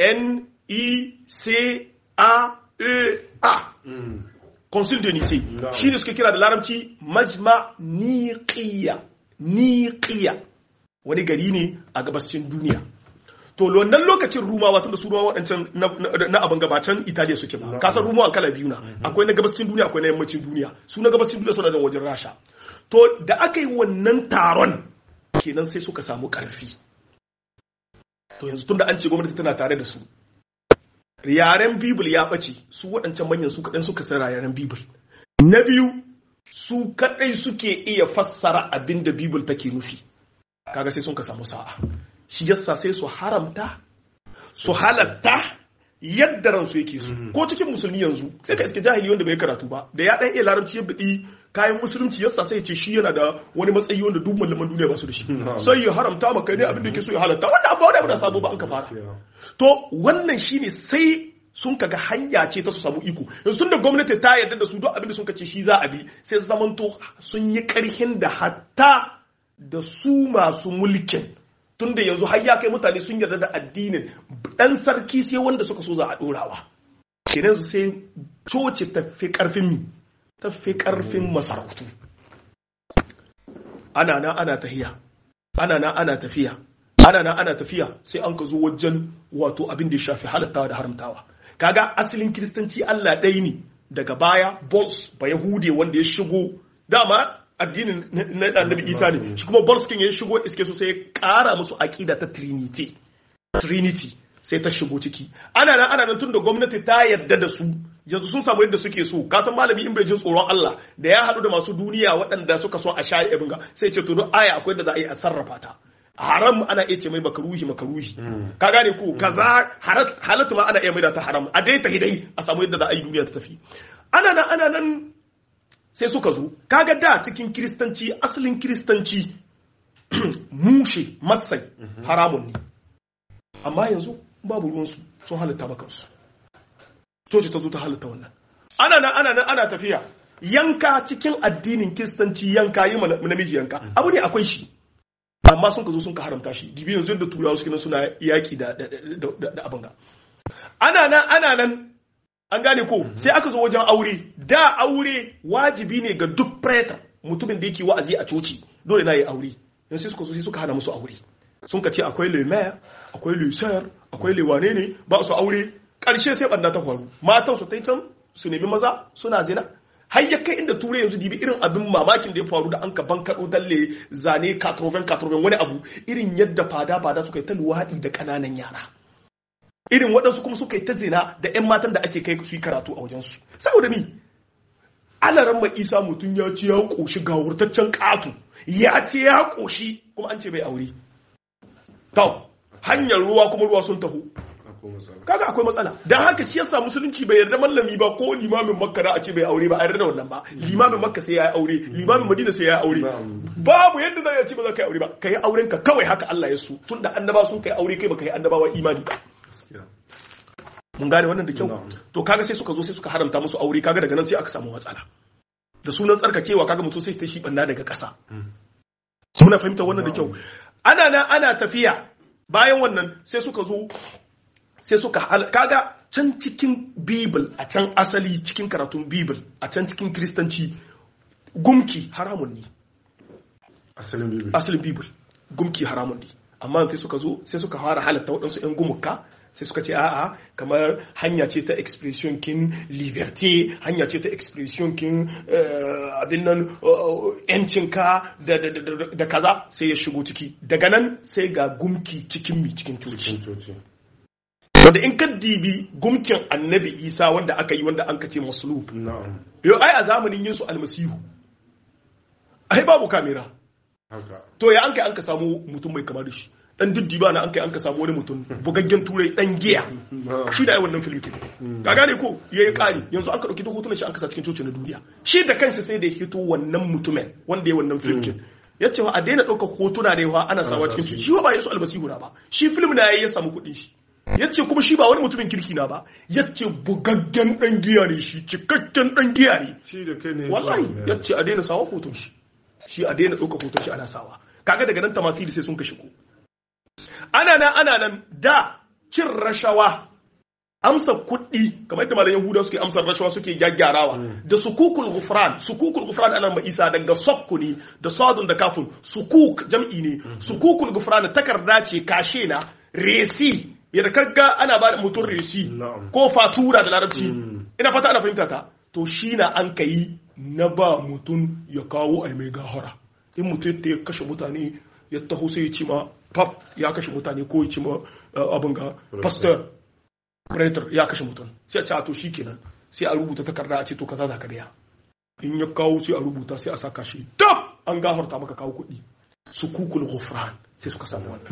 B: N-I-C-A-E-A. Concile de Nicée. Shi ne suke kira da larabci Majma Niqiya. Niqiya. Wani gari ne a gabashin duniya. to wannan lokacin rumawa tunda su rumawa waɗancan na abin gabatan italiya suke ba kasar rumawa kala biyu na akwai na gabashin duniya akwai na yammacin duniya su na gabashin duniya suna da wajen rasha to da aka yi wannan taron kenan sai suka samu ƙarfi to yanzu tunda an ce gwamnati tana tare da su yaren bibil ya ɓace su waɗancan manyan su kaɗan suka san yaren bibil na biyu su kaɗai suke iya fassara abin da bibil take nufi kaga sai sun ka samu sa'a shi yasa sai su haramta su halatta yadda ransu yake su ko cikin musulmi yanzu sai ka iske jahili wanda bai karatu ba da ya dan iya larabci ya bidi kayan musulunci yasa sai ya ce shi yana da wani matsayi wanda duk malaman duniya ba su da shi sai ya haramta maka ne abin da yake so ya halatta wanda abu wanda da sabo ba an ka fara to wannan shine sai sun kaga hanya ce ta su samu iko yanzu tunda gwamnati ta yarda da su duk abin da sun ce shi za a bi sai zamanto sun yi karhin da hatta da su masu mulkin tunda yanzu har ya kai mutane sun yarda da addinin dan sarki sai wanda suka so za a dorawa kenan su sai coci ta fi karfin mi ta fi karfin masarautu ana na ana tafiya ana na ana tafiya ana na ana tafiya sai an ka zo wajen wato abin da ya shafi halattawa da haramtawa kaga asalin kiristanci Allah ɗaya ne daga baya bols ba yahude wanda ya shigo dama addinin na annabi isa ne shi kuma bolskin ya shigo iske su sai ya kara musu aƙida ta trinity trinity sai ta shigo ciki ana nan ana nan tun da gwamnati ta yarda da su yanzu sun samu yadda suke so ka san malami in bai jin tsoron Allah da ya haɗu da masu duniya waɗanda suka so a shayi abin ga sai ce to duk aya akwai da za a yi a sarrafa ta haram ana iya ce mai makaruhi makaruhi ka gane ko kaza halatta ma ana iya mai da ta haram a dai ta hidai a samu yadda za a yi duniya ta tafi ana nan ana nan sai suka zo kaga da cikin kiristanci asalin kiristanci mushe masai haramun ne amma yanzu babu ruwansu sun halitta makansu coci ta zo ta halitta wannan ana nan ana nan ana tafiya yanka cikin addinin kiristanci yanka yi namiji yanka abu ne akwai shi amma sun ka zo sun ka haramta shi gibi yanzu yadda turawa suke nan suna yaki da abin ga ana nan ana nan an gane ko sai aka zo wajen aure da aure wajibi ne ga duk preta mutumin da yake wa'azi a coci dole na yi aure yanzu sai suka zo sai suka hana musu aure sun ka ce akwai le maire akwai le sœur akwai le wane ne ba su aure karshe sai banda ta faru matan su tai can su nemi maza suna zina har ya kai inda turai yanzu dibi irin abin mamakin da ya faru da an ka ban kaɗo dalle zane katroven katroven wani abu irin yadda fada fada suka yi ta luwaɗi da ƙananan yara irin waɗansu kuma suka yi ta zina da 'yan matan da ake kai su yi karatu a wajensu saboda mi alaran mai isa mutum ya ce ya ƙoshi ga wurtaccen ƙato ya ce ya ƙoshi kuma an ce bai aure to hanyar ruwa kuma ruwa sun taho
A: akwai matsala
B: kaga akwai matsala dan haka shi yasa musulunci bai yarda mallami ba ko limamin makka da a ce bai aure ba a yarda da wannan ba limamin makka sai ya yi aure limamin madina sai ya yi aure
A: Na'am.
B: babu yadda za a ce ba za ka yi aure ba ka yi auren ka kawai haka Allah ya so tunda annaba sun kai aure kai baka yi annabawa imani ba
A: gaskiya
B: mun gane wannan da kyau
A: Na'am.
B: to kaga sai suka zo sai suka haramta musu aure kaga daga nan sai aka samu matsala da sunan tsarkakewa kaga mutum sai ta shi banna daga ƙasa muna fahimtar wannan da kyau ana nan ana tafiya bayan wannan sai suka zo sai suka hal- kaga can cikin bible a can asali cikin karatun bible a can cikin kristanci gumki haramun ne
A: asalin bibi
B: asalin bible gumki haramun ne amma sai suka zo sai suka fara halatta waɗansu 'yan gumuka sai suka ce a'a kamar hanya ce ta expression kin liberté hanya ce ta expression kin eh, abin nan yancinka da, da, da, da- da kaza sai ya shigo ciki daga nan sai ga gumki cikin mi cikin coci
A: cikin coci
B: wanda in ka dibi gumkin annabi isa wanda aka yi wanda an ka ce maslub
A: na'am
B: yau ai a zamanin yesu almasihu ai babu kamera
A: haka
B: to ya an kai an ka samu mutum mai kama da shi dan diddiba na an kai an ka samu wani mutum bugaggen turai dan giya
A: na'am
B: shi da ai wannan film kin ka gane ko yayi kari yanzu aka dauki duk hotunan shi an kasa cikin coci na duniya shi da kansa sai da ya hito wannan mutumin wanda ya wannan film kin ya ce wa a daina ɗaukar hotuna da yawa ana sawa cikin coci shi wa ba yesu almasihu na ba shi film na yayi ya samu kuɗin shi ya ce kuma shi ba wani mutumin kirki na ba ya ce bugaggen dan giya ne shi cikakken dan giya ne
A: shi da kai ne
B: wallahi ya ce a daina sawa hoton shi shi a daina ɗauka hoton shi ana sawa kaga daga nan tamasili sai sun ka shigo ana nan ana nan da cin rashawa amsa kuɗi kamar yadda malayan yahuda suke amsar rashawa suke gyaggyarawa da sukukul gufran sukukul gufran ana ma isa daga sokku ne da sadun da kafin sukuk jam'i ne sukukul gufran takarda ce kashe na resi yadda kaga ana ba da mutum resi
A: Na'am.
B: ko fatura da larabci ina fata ana fahimta ta to shi na an ka yi na ba mutum ya kawo a mai gahara in mutum ya kashe mutane ya taho sai ya ci ma pap ya kashe mutane ko ya ci ma uh, abin ga pastor predator ya kashe mutum sai a ce a to shi kenan sai a rubuta takarda a ce to kaza za ka biya in ya kawo sai a rubuta sai a saka shi tab an gafarta maka kawo kuɗi su kukul ghufran sai suka samu wannan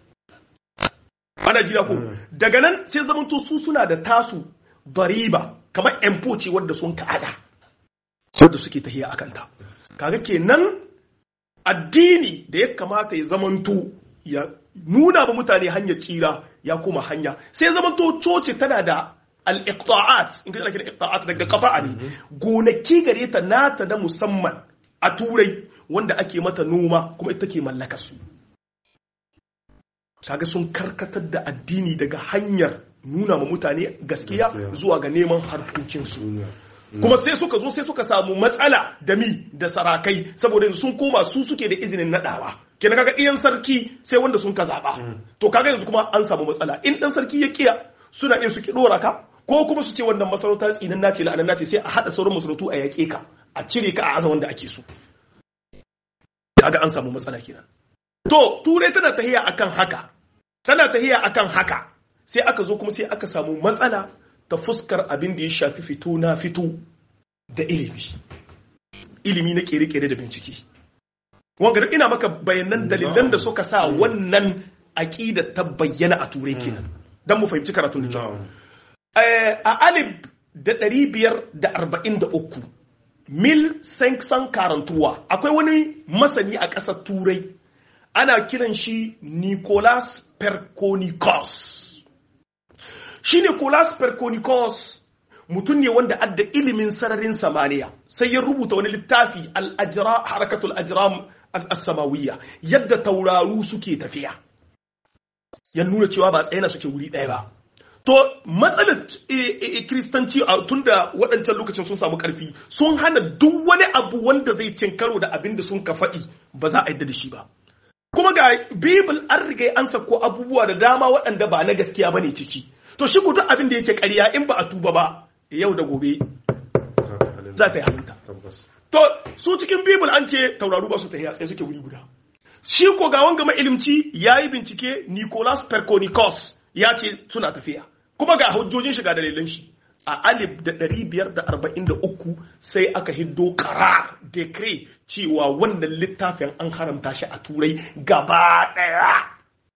B: ana jira ko daga nan sai zamanto su suna da tasu bariba kamar empo ce wadda sun ka'ada wadda suke tahiya akan ta kaga kenan addini da ya kamata ya zamanto ya nuna ba mutane hanyar tsira ya koma hanya sai zamanto coci tana da al-iqta'at in ka kira iqta'at daga qata'a ne gonaki gare ta nata na musamman a turai wanda ake mata noma kuma ita ke mallaka su kaga sun karkatar da addini daga hanyar nuna ma mutane gaskiya
A: Gaskiya.
B: zuwa ga neman harkokinsu
A: duniya
B: kuma sai suka zo sai suka samu matsala da mi da sarakai saboda yanzu sun koma su suke da izinin nadawa kenan kaga ɗiyan sarki sai wanda sun ka zaba to kaga yanzu kuma an samu matsala in dan sarki ya kiya suna iya su ki dora ka ko kuma su ce wannan masarauta tsinin nace la'anan nace sai a hada sauran masarautu a yaƙe ka a cire ka a aza wanda ake so kaga an samu matsala kenan to turai tana tahiya akan haka tana tahiya akan haka sai aka zo kuma sai aka samu matsala ta fuskar abin da ya shafi fito na fito da ilimi ilimi na kere-kere da bincike wanga ina maka bayanan dalilan da suka sa wannan aƙida ta bayyana a turai kenan don mu fahimci karatun da kyau
A: na'am
B: Eh, a alif da ɗari biyar da arba'in da uku mil san karantuwa akwai wani masani a ƙasar turai ana kiran shi nicolas perconicus shi nicolas perconicus mutum ne wanda adda ilimin sararin samaniya sai ya rubuta wani littafi al-ajra harakatul ajram al-samawiyya yadda tauraru suke tafiya ya nuna cewa ba tsaye na suke wuri ɗaya ba To matsalar kiristanci a tun da waɗancan lokacin sun samu ƙarfi sun hana duk wani abu wanda zai cin karo da abin da sun ka faɗi ba za a yadda da shi ba. Kuma ga Bibil an riga an sako abubuwa da dama waɗanda ba na gaskiya ba ne ciki. To shi duk abin da yake ƙarya in ba a tuba ba yau da gobe za ta yi halinta.
A: tabbas
B: To su cikin Bibil an ce tauraru ba su tafiya tsaye suke wuri guda. Shi ko ga wanga ilimci ya yi bincike Nicolas Perconicus ya ce suna tafiya kuma ga hujjojin shiga dalilan shi a alif da ɗari biyar da arba'in da uku sai aka hiddo karar decree cewa wannan littafin an haramta shi a turai gaba ɗaya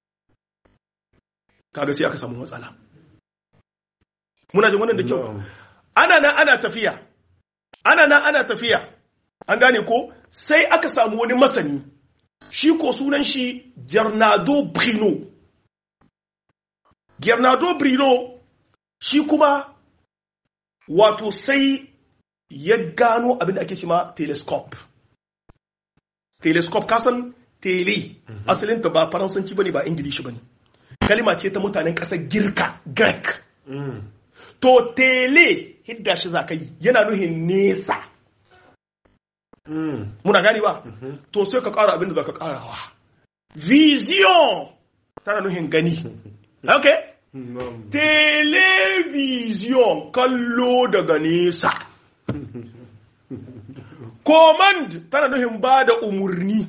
B: kaga sai aka samu matsala muna jin wannan da kyau
A: na'am
B: ana nan ana tafiya ana nan ana tafiya an gane ko sai aka samu wani masani shi ko sunan shi Gernado Brino Gernado Brino shi kuma wato sai ya gano abin da ake cima telescope telescope kasan tele asalin ta ba faransanci bane ba ingilishi bane kalima ce ta mutanen ƙasar girka greek
A: Mm.
B: to tele hidda shi za ka yi yana nuhin nesa
A: Mm.
B: muna gani ba
A: Mhm.
B: to sai ka ƙara abin da za ka ƙarawa vision tana nuhin gani okay
A: Na'am.
B: television kallo daga nesa command tana nuhin ba da umarni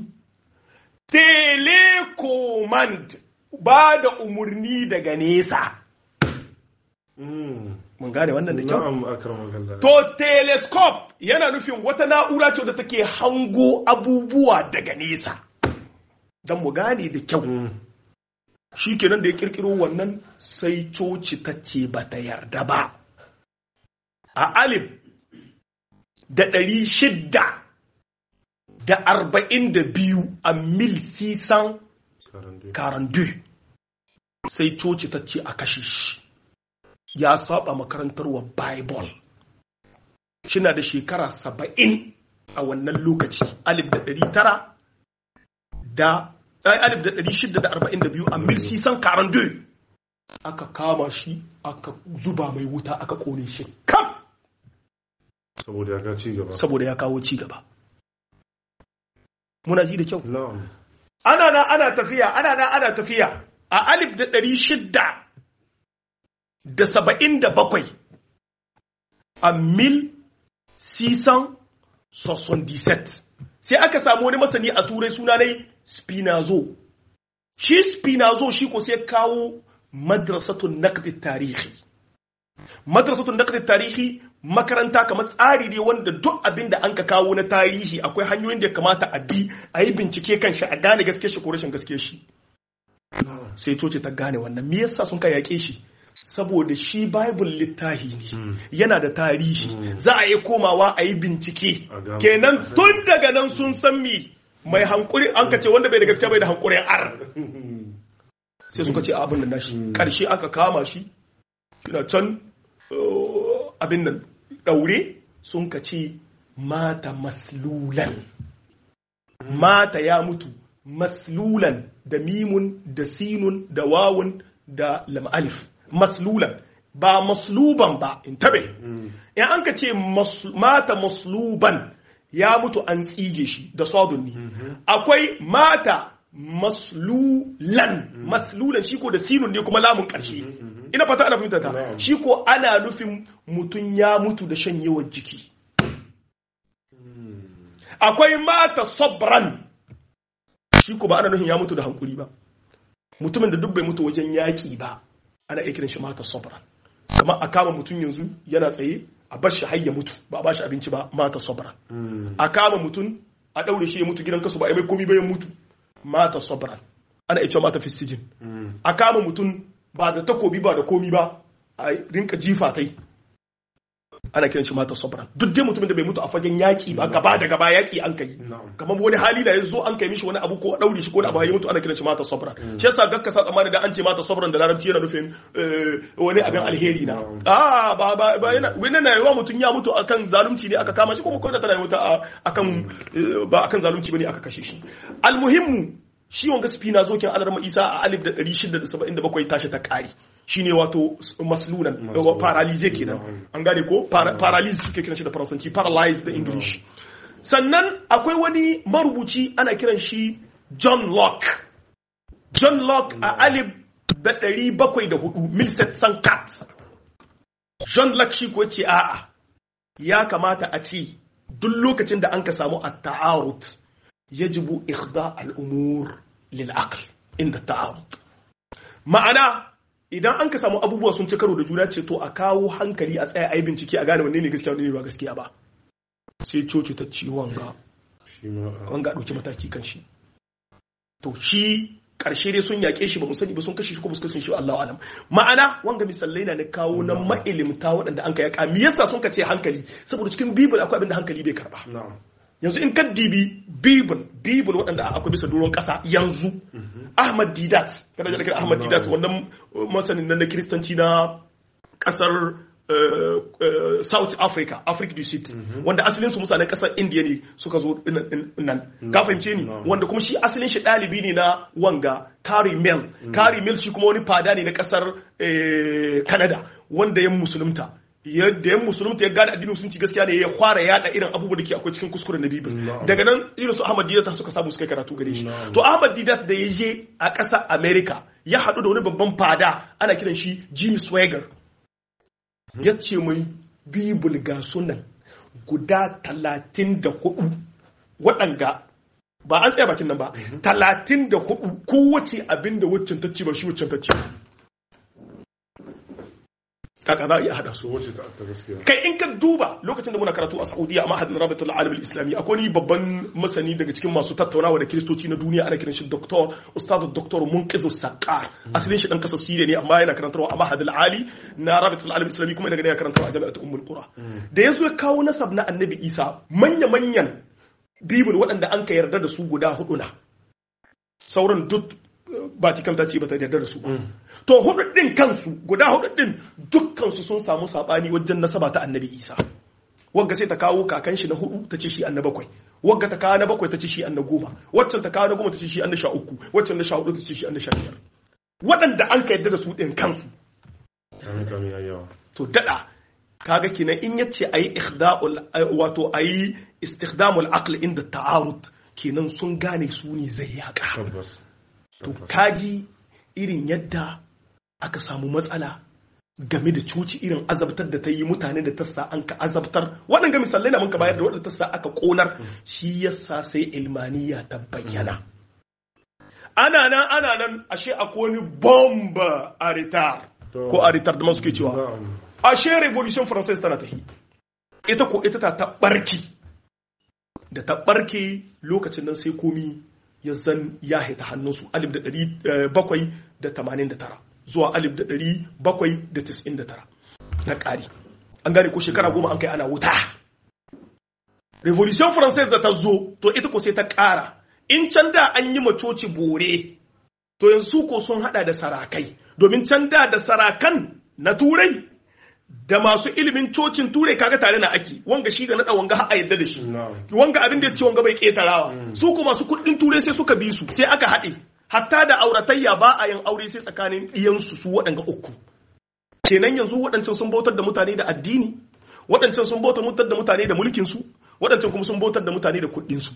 B: telecommand ba da umarni daga nesa
A: Mm.
B: mun gane wannan da kyau
A: Na'am akramakallah.
B: To telescope yana nufin wata na'ura ce da take hango abubuwa daga nesa. Don mu gane da kyau.
A: Mm.
B: Shi kenan da ya kirkiro wannan sai coci ta ce ba ta yarda ba. A alif da ɗari shidda da arba'in da biyu a mil sisan
A: Karande.
B: karandu sai coci ta ce a kashe shi ya saba makarantar wa bible shina da shekara saba'in a wannan lokaci alif da ɗari tara da ai, alif da ɗari shida da arba'in da biyu a mil sisan karandu aka kama shi aka zuba mai wuta aka kone shi kam
A: Saboda ya ga ci gaba.
B: saboda ya kawo ci gaba muna ji da kyau
A: Na'am.
B: ana na ana tafiya ana na ana tafiya a alif da ɗari shidda da saba'in da bakwai a mil sisan soson sai aka samu wani masani a turai suna nai spinazo shi spinazo shi ko sai kawo madrasatun naqdi tarihi madrasatun naqdi tarihi makaranta kamar tsari ne wanda duk abin da an ka kawo na tarihi akwai hanyoyin da ya kamata a bi a yi bincike kan shi a gane gaske shi ko rashin gaske shi sai coci ta gane wannan me yasa sun ka yaƙe shi saboda shi bible littahi ne yana da tarihi za a yi komawa a yi bincike
A: A gano.
B: kenan tun daga nan sun san mi mai hankuri an ka ce wanda bai da gaskiya bai da hankurin ar sai suka ce abin nan nashi karshe aka kama shi shina can uh, abin nan daure sun ka ce mata maslulan mata ya mutu maslulan da mimun da sinun da wawun da lam alif maslulan ba masluban ba in tabe in an ka ce mas- mata masluban ya mutu an tsige shi da sadun ne akwai mata maslulan maslulan shi ko da sinun ne kuma lamun karshe ina fata ana fahimta ta
A: Na'am.
B: shi ko ana nufin mutum ya mutu da shanyewar jiki akwai mata sabran shi ko ba ana nufin ya mutu da hankuri ba mutumin da duk bai mutu wajen yaƙi ba ana iya kiran shi mata sabran kamar a kama mutum yanzu yana tsaye a bar shi har ya mutu ba a ba shi abinci ba mata sabran a kama mutum a ɗaure shi ya mutu gidan kasu ba a yi mai komi ba ya mutu mata sabran ana iya cewa mata fisijin a kama mutum ba da takobi ba da komi ba a rinka jifa kai ana kiran shi mata sabran duk dai mutumin da bai mutu a fagen yaƙi ba gaba da gaba yaƙi an kai
A: Na'am.
B: kamar wani hali da ya zo an kai mishi wani abu ko a ɗaure shi ko da abu ya mutu ana kiran shi mata sabran shi yasa gakka sa tsammani da an ce mata sabran da larabci yana nufin eh, wani abin alheri na
A: Na'am.
B: a ba ba ba yana wannan na yawa mutum ya mutu akan zalunci ne aka kama shi kuma ko da tana mutu a- akan eh, ba akan zalunci bane aka kashe shi almuhimmu shi wanga spina zokin alarma isa a alif da 677 tashi ta kare shine wato maslunan
A: Maslunan.
B: paralyze kenan
A: Na'am.
B: an gane ko Para- paralyze suke kiran shi da faransanci paralyze da english sannan akwai wani marubuci ana kiran shi john locke john locke a alif da ɗari bakwai da hudu milset sankat john locke shi ko ce a'a ya kamata a ce duk lokacin da an ka samu a ta'arut yajibu ikhda al'umur lil aql inda ta'arut ma'ana idan an ka samu abubuwa sun ci karo da juna ce to a kawo hankali a tsaya a yi bincike a gane wanne ne gaskiya wanne ne ba gaskiya ba sai coci ta ci wanga
A: shi ma a-
B: wanga ɗauki mataki kan shi to shi ƙarshe dai sun yaƙe shi ba mu sani ba sun kashe shi ko ba su kashe shi Allah alam ma'ana wanga misalai na na kawo na ma'ilimta waɗanda an ka yaƙa me yasa sun ka ce hankali saboda cikin bibil akwai abin da hankali bai karba
A: na'am
B: yanzu in ka dibi bibil bibil waɗanda akwai bisa doron ƙasa yanzu Ahmad Didat kana jin Ahmad Didat wannan uh, masanin nan na kiristanci na ƙasar uh, uh, South Africa Africa du Sud wanda asalin su mutanen ƙasar India ne suka zo nan- nan ka fahimce ni
A: No.
B: wanda kuma shi asalin shi ɗalibi ne na wanga Carrie Mill Carrie Mill shi kuma wani fada ne na ƙasar eh, Canada wanda ya musulunta yadda yan musulunta ya gane addinin musulunci gaskiya ne ya fara yada irin abubuwa da ke akwai cikin kuskuren na bibil
A: No.
B: daga nan irin su Ahmad Didat suka samu suka yi karatu gare shi
A: No.
B: to Ahmad Didat da ya je a ƙasar America ya haɗu da wani babban fada ana kiran shi Jimmy Swagger ya ce mai bibul ga sunan guda talatin da hudu waɗanga ba an tsaya bakin nan ba talatin da hudu kowace abin da waccan ta ce ba shi waccan ta ce kaka za a iya haɗa su
A: so wacce ta ta gaskiya
B: kai in ka duba lokacin da muna karatu a Saudiya a mahadin Rabatul Alam Islami akwai ni babban masani daga cikin masu tattaunawa da kiristoci na duniya ana kiran shi Dr. Ustad Dr. Munqiz Saqar asalin shi dan kasar Syria ne amma yana karantarwa a mahadin Ali na Rabatul Alam Islami kuma daga ne ya karantarwa a Jami'at Ummul Qura da yazo ya kawo nasab na Annabi Isa manya manyan Bibil waɗanda an ka yarda da su guda hudu na sauran duk Vatican ta ce ba ta yarda da su ba to hudu din kansu guda hudu din dukkansu sun samu sabani wajen nasaba ta annabi isa wagga sai ta kawo kakan shi na hudu ta ce shi anna bakwai wagga ta kawo na bakwai ta ce shi anna goma waccan ta kawo na goma ta ce shi anna sha uku waccan na sha hudu ta ce shi anna sha biyar waɗanda an ka yadda da su ɗin kansu
A: kame kame ya yawa
B: to daɗa kaga kenan in yace ayi ikhda'ul wato ayi istikhdamul aql inda ta'arud kenan sun gane su ne zai yaka
A: tabbas
B: to
A: tabbas.
B: kaji irin yadda aka samu matsala game da cuci irin azabtar da ta yi mutane da tassa an ka azabtar waɗanda misalai na mun ka bayar da waɗanda tassa aka ƙonar shi yasa sai ilmaniya ta bayyana ana nan ana nan ashe akwai wani bomba a ritar
A: To-
B: ko a ritar da masu ke cewa
A: Na'am.
B: ashe revolution française tana tafi ita ko ita ta taɓarki da taɓarki lokacin nan sai komi ya zan ya haita hannunsu alif da ɗari eh, bakwai da tamanin da tara zuwa alif da ɗari bakwai da tis'in da tara na ƙari an gane ko shekara goma an kai ana wuta revolution française da ta zo to ita ko sai ta ƙara in can da an yi macoci bore to yanzu ko sun hada da sarakai domin can da da sarakan na turai da masu ilimin cocin turai kaga tare na ake wanga shi ga nada wanga har a yadda da shi
A: Na'am.
B: wanga abin da ya ce wanga bai ketarawa su ko masu kuɗin turai sai suka bi su sai aka haɗe hatta da auratayya ba a yin aure sai tsakanin ɗiyansu su waɗanga uku kenan yanzu waɗancan sun bautar da mutane da addini waɗancan sun bautar da mutane da mulkinsu waɗancan kuma sun bautar da mutane da kuɗinsu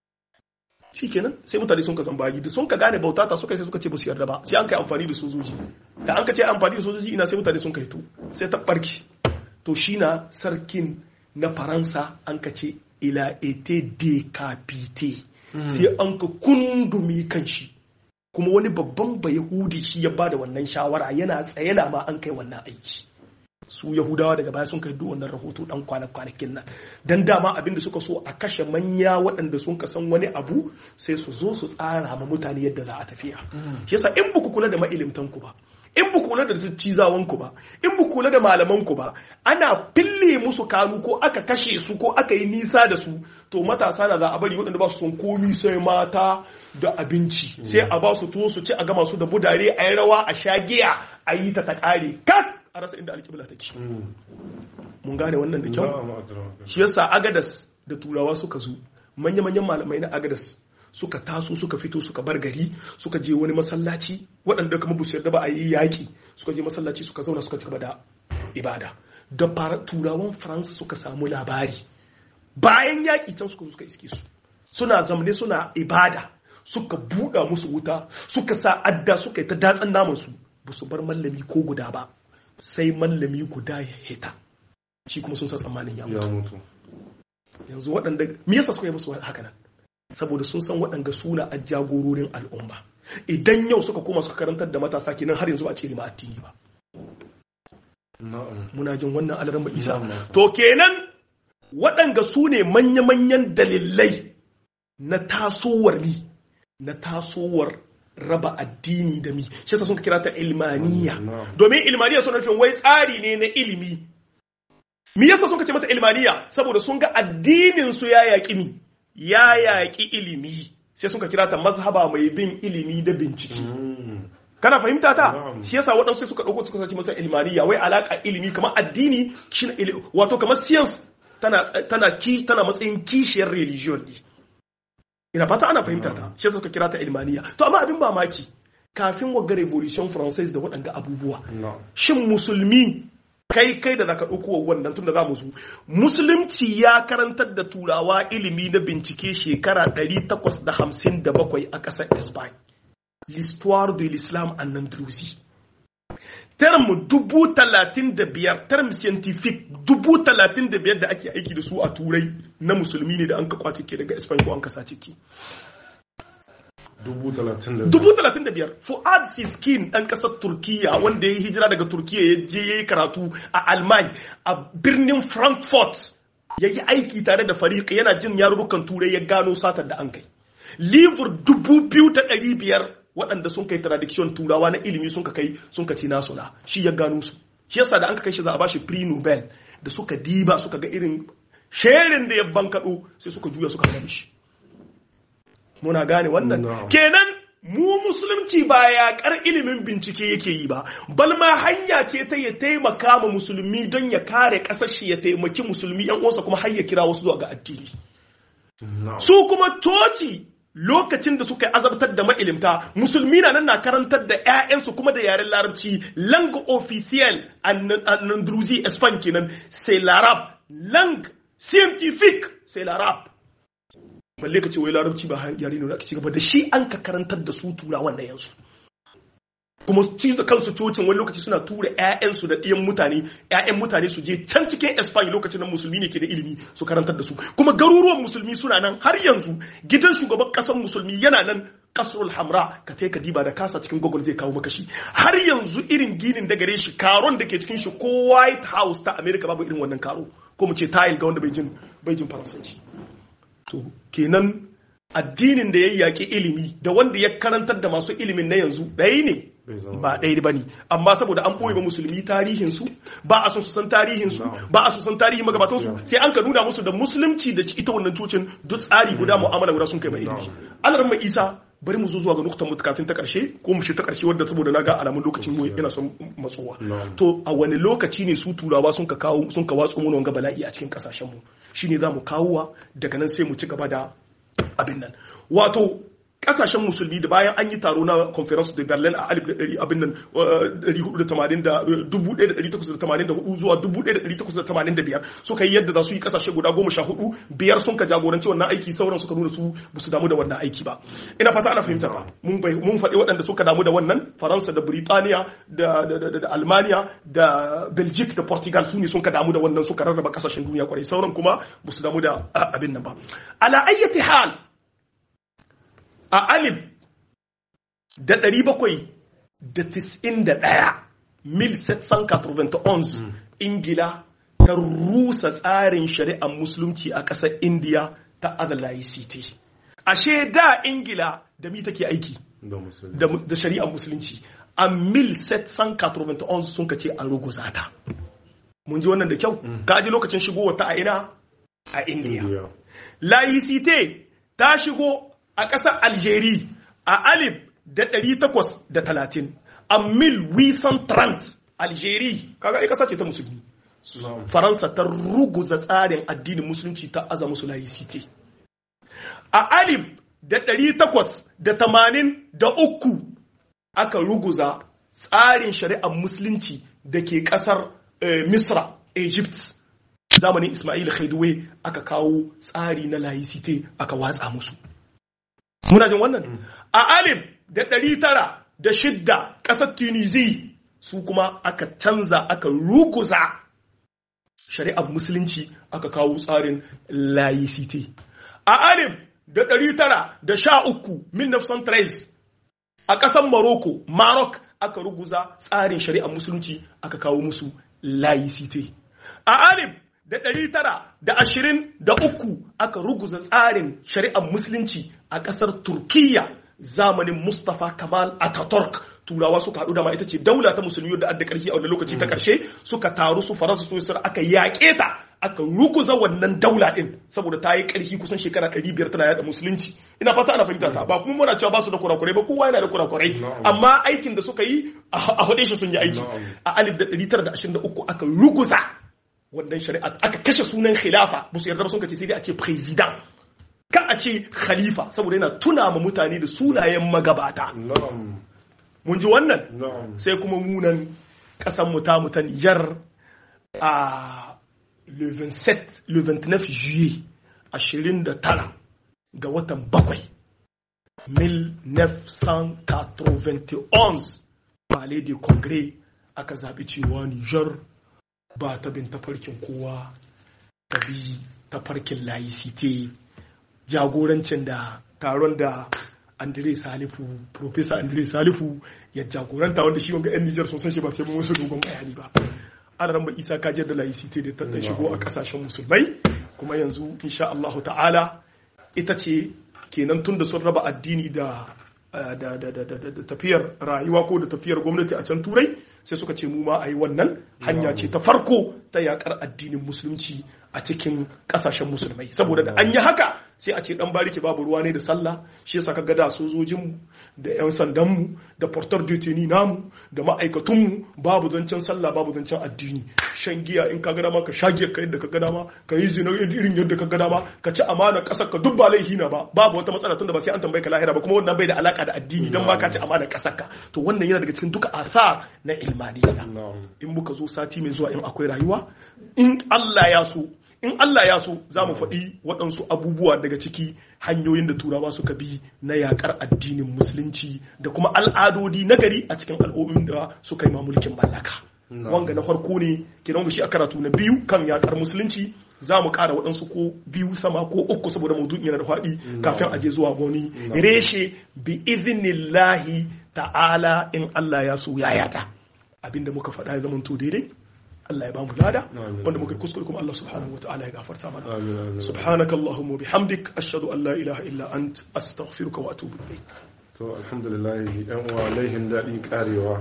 B: shi kenan sai mutane sun ka zambayi da sun ka gane bauta ta suka sai suka ce ba su yarda ba sai an kai amfani da sojoji da an ka ce amfani da sojoji ina sai mutane sun kai to sai ta barki to shi na sarkin na faransa an ka ce ila ete decapité sai an ka kundumi kan shi kuma wani babban bayahudi shi ya bada wannan shawara yana tsaye na ma an kai wannan aiki su yahudawa daga baya sun kai duk wannan rahoto dan kwanakin nan dan dama abin da suka so a kashe manya waɗanda sun ka san wani abu sai su zo su tsara ma mutane yadda za a tafiya shi yasa in buku kula da mailimtan ku ba in buku kula da cizawan ku ba in buku kula da malaman ku ba ana fille musu kanu ko aka kashe su ko aka yi nisa da su to matasa na za a bari waɗanda ba su son komi sai mata da abinci sai a ba su tuwo su ci a gama su da budare a yi rawa a sha giya a yi ta ta ƙare kak a rasa inda alƙibla take mun gane wannan da kyau
A: Na'am, akrama.
B: shi yasa agadas da turawa suka zo manya-manyan malamai na agadas suka taso suka fito suka bar gari suka je wani masallaci waɗanda kuma bu su yarda ba a yi yaƙi suka je masallaci suka zauna suka ci gaba da ibada da fara- turawan faransa suka samu labari bayan yaƙi can suka zo suka iske su suna zamane suna ibada suka buɗa musu wuta suka sa adda suka yi ta datsan namansu ba su bar mallami ko guda ba sai mallami guda ya hita shi kuma sun san tsammanin ya
A: ya
B: mutu
A: mutu
B: yanzu waɗanda me yasa suka yi musu haka nan saboda sun san waɗanda suna a jagororin al'umma idan yau suka koma suka karantar da matasa kenan har yanzu ba a ce ma addini ba
A: na'am
B: muna jin wannan alaran ba isa
A: Na'am.
B: to kenan waɗanga su ne manya-manyan dalilai na tasowar ni na tasowar raba addini da mi shi yasa sun ka kira ta ilmaniya
A: Na'am.
B: domin ilmaniya suna nufin wai tsari ne na ilimi mi yasa sun ka ce mata ilmaniya saboda sun ga addinin su ya yaƙi mi ya yaƙi ilimi sai sun ka kira ta mazhaba mai bin ilimi da bincike
A: Mm.
B: kana fahimta ta
A: Na'am.
B: shi yasa waɗansu sai suka ɗauko suka sace masa ilmaniya wai alaka ilimi kamar addini shine ili- wato kamar science tana tana ki tana matsayin kishiyar religion ne ina fata ana fahimta ta shi yasa suka kira ta ilmaniya to amma abin mamaki kafin wagga revolution française da waɗanga abubuwa
A: na'am
B: shin musulmi kai kai da zaka ɗauko wannan tun da za mu zo musulunci ya karantar da turawa ilimi na bincike shekara 857 a ƙasar Espagne l'histoire de l'islam en Andalousie term dubu talatin da biyar term scientific dubu talatin da biyar da ake aiki da su a turai na musulmi ne da an ka kwace ke daga Espagne ko an kasa ciki
A: dubu talatin da
B: dubu talatin da biyar fuad siskin ɗan ƙasar turkiya wanda ya yi hijira daga turkiya ya je ya yi karatu a alman a birnin frankfurt ya yi aiki tare da fariƙa yana jin yarurrukan turai ya gano satar da an kai livur dubu biyu ta ɗari biyar waɗanda sun kai tradiction turawa na ilimi sun ka kai sun ka ci nasu na shi ya gano su shi yasa da an ka kai shi za a bashi pre nobel da suka diba suka ga irin sherin da ya bankaɗo sai suka juya suka gani shi muna gane wannan
A: No.
B: kenan mu musulunci ba yaƙar ilimin bincike yake yi ba bal ma hanya ce ta ya taimaka ma musulmi don ya kare ƙasar shi ya taimaki musulmi yan uwansa kuma har ya kira wasu zuwa ga addini
A: na'am
B: su kuma toci lokacin da suka yi azabtar da ma'ilimta musulmi na nan na karantar da 'ya'yansu kuma da yaren larabci langue officielle en en Andalousie Espagne kenan c'est l'arabe langue scientifique c'est l'arabe balle ka ce wai larabci ba yare ne da aka ci gaba da shi an ka karantar da su turawan da yansu kuma ci da kansu cocin wani lokaci suna tura 'ya'yansu da ɗiyan mutane 'ya'yan mutane su je can cikin Espanya lokacin nan musulmi ne ke da ilimi su karantar da su kuma garuruwan musulmi suna nan har yanzu gidan shugaban ƙasar musulmi yana nan kasrul hamra ka ka diba da kasa cikin google zai kawo maka shi har yanzu irin ginin da gare shi karon da ke cikin shi ko white house ta america babu irin wannan karo ko mu ce tile ga wanda bai jin bai jin faransanci to kenan addinin da ya yaƙi ilimi da wanda ya karantar da masu ilimin na yanzu ɗaya ne
A: bai zama
B: ba ɗaya ba ne amma saboda an ɓoye ba musulmi tarihinsu ba a son su san tarihinsu ba a son san tarihin magabatansu sai an ka nuna musu da musulunci da ita wannan cocin duk tsari guda mu'amala guda sun kai mai ilimi Allah mai isa bari mu zo zuwa ga nuktan mutukatun ta karshe ko mu shi ta karshe wadda saboda na ga alamun lokacin mu yana son matsowa
A: Na'am.
B: to a wani lokaci ne su turawa sun ka kawo sun ka watsu mana wanga bala'i a cikin kasashen mu shine za mu kawowa daga nan sai mu ci gaba da abin nan wato kasashen musulmi da bayan an yi taro na conference de berlin a alif da ɗari abin nan ɗari hudu da tamanin da dubu ɗaya da ɗari takwas da tamanin da hudu zuwa dubu ɗaya da ɗari takwas da tamanin da biyar suka yi yadda za su yi kasashe guda goma sha hudu biyar sun ka jagoranci wannan aiki sauran suka nuna su ba su damu da wannan aiki ba ina fata ana fahimta ta mun bai- mun faɗi waɗanda suka damu da wannan faransa da Birtaniya da da da da almania da belgique da portugal su ne sun ka damu da wannan suka rarraba kasashen duniya kwarai sauran kuma ba su damu da ah, abin nan ba ala ayyati hal a alif da ɗari bakwai da tis'in da ɗaya mil 791 ingila ta rusa tsarin shari'ar musulunci a ƙasar indiya ta adalayi city ashe da ingila da mi take aiki
A: da musulmi
B: da, da shari'ar musulunci a mil 791 sun ka ce an ruguza ta mun ji wannan da kyau ka ji lokacin shigo ta a ina a indiya
A: Indiya.
B: laicite ta shigo a ƙasar algeria a alif da ɗari takwas da talatin a mil wisan trant algeria kaga ai ƙasa ce ta musulmi
A: Na'am.
B: faransa ta ruguza tsarin addinin musulunci ta aza musu laicite a alif da ɗari takwas da tamanin da uku aka ruguza tsarin shari'ar musulunci da ke ƙasar eh, misra egypt zamanin ismail khaiduwe aka kawo tsari na laicite aka watsa musu muna jin wannan a alif da ɗari tara da shidda ƙasar tunisi su kuma aka canza aka ruguza shari'ar musulunci aka kawo tsarin laicite a alif da ɗari tara da sha uku 1913 a ƙasar Morocco Maroc aka ruguza tsarin shari'ar musulunci aka kawo musu laicite a alif da ɗari tara da ashirin da uku aka ruguza tsarin shari'ar musulunci a ƙasar Turkiyya zamanin Mustapha Kamal Ataturk turawa suka haɗu da ma ita ce daula ta musulmi da adda ƙarfi a wani lokaci ta ƙarshe suka taru su faransa su isra aka yaƙe ta aka ruguza wannan daula ɗin saboda ta yi ƙarfi kusan shekara ɗari biyar tana yaɗa musulunci ina fata ana fahimta ta ba kuma muna cewa ba su da kurakurai ba kowa yana da kurakurai amma aikin da suka yi a faɗe shi sun yi aiki a alif da ɗari tara da ashirin da uku aka ruguza wannan shari'a aka kashe sunan khilafa ba su yarda ba sun kace sai dai a ce president kan a ce khalifa saboda yana tuna ma mutane da sunayen magabata mun ji wannan sai kuma munan kasan mu ta mutan yar a le 27 le 29 juillet 29 ga watan bakwai 1991 palais de congrès aka zaɓi cewa Nijar ba ta bin tafarkin kowa ta bi tafarkin laicite jagorancin da taron da Andre Salifu, Profesa Andre Salifu ya jagoranta wanda shi wanga 'yan Nijar sun san shi ba sai mun wasu dogon bayani ba. Ana ran Isa kajiyar da laicite da ta shigo a kasashen musulmai kuma yanzu insha Allahu ta'ala ita ce kenan tun da sun raba addini da da tafiyar rayuwa ko da tafiyar gwamnati a can turai sai suka ce mu ma a yi wannan hanya ce ta farko ta yakar addinin musulunci a cikin kasashen musulmai saboda da an yi haka sai a ce dan bariki babu ruwa ne da sallah shi yasa ka da sojojinmu da yan sandanmu da portar deteni namu da ma'aikatunmu babu zancen sallah babu zancen addini shan giya in ka ga dama ka sha giya ka yadda ka ga dama ka yi zina irin yadda ka ga dama ka ci amana kasar ka duk ba laifi na ba babu wata matsala tunda ba sai an tambaye ka lahira ba kuma wannan bai da alaka da addini dan ba ka ci amana kasar ka to wannan yana daga cikin duka athar na ilmaniya in muka zo sati mai zuwa in akwai rayuwa in Allah ya so in Allah ya so za mu faɗi waɗansu abubuwa daga ciki hanyoyin da turawa suka bi na yakar addinin musulunci da kuma al'adodi na gari a cikin al'ummin da suka yi mulkin mallaka wanga na farko ne kenan shi a karatu na biyu kan yakar musulunci za mu ƙara waɗansu ko biyu sama ko uku saboda maudu'in yana da faɗi kafin a je zuwa wani reshe bi iznillahi ta'ala in Allah ya so ya yada abinda muka faɗa ya zama to daidai Allah ya bamu lada wanda muka kuskure kuma Allah subhanahu wataala ya gafarta mana subhanaka allahumma bihamdik ashhadu an la ilaha illa ant astaghfiruka wa atubu ilayk
A: to alhamdulillah yan uwa laihin daɗi karewa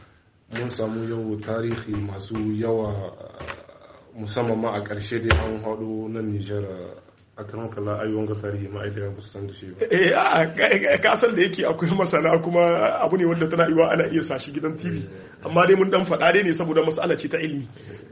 A: mun samu yau tarihi masu yawa musamman ma a ƙarshe dai an haɗu nan Nijar a kan kala ayyuan ga tarihi ma'aikata ba su san da shi ba.
B: Eh a kasan da yake akwai masana kuma abu ne wanda tana yiwa ana iya sashi gidan TV amma dai mun dan faɗa dai ne saboda mas'ala ce ta ilimi.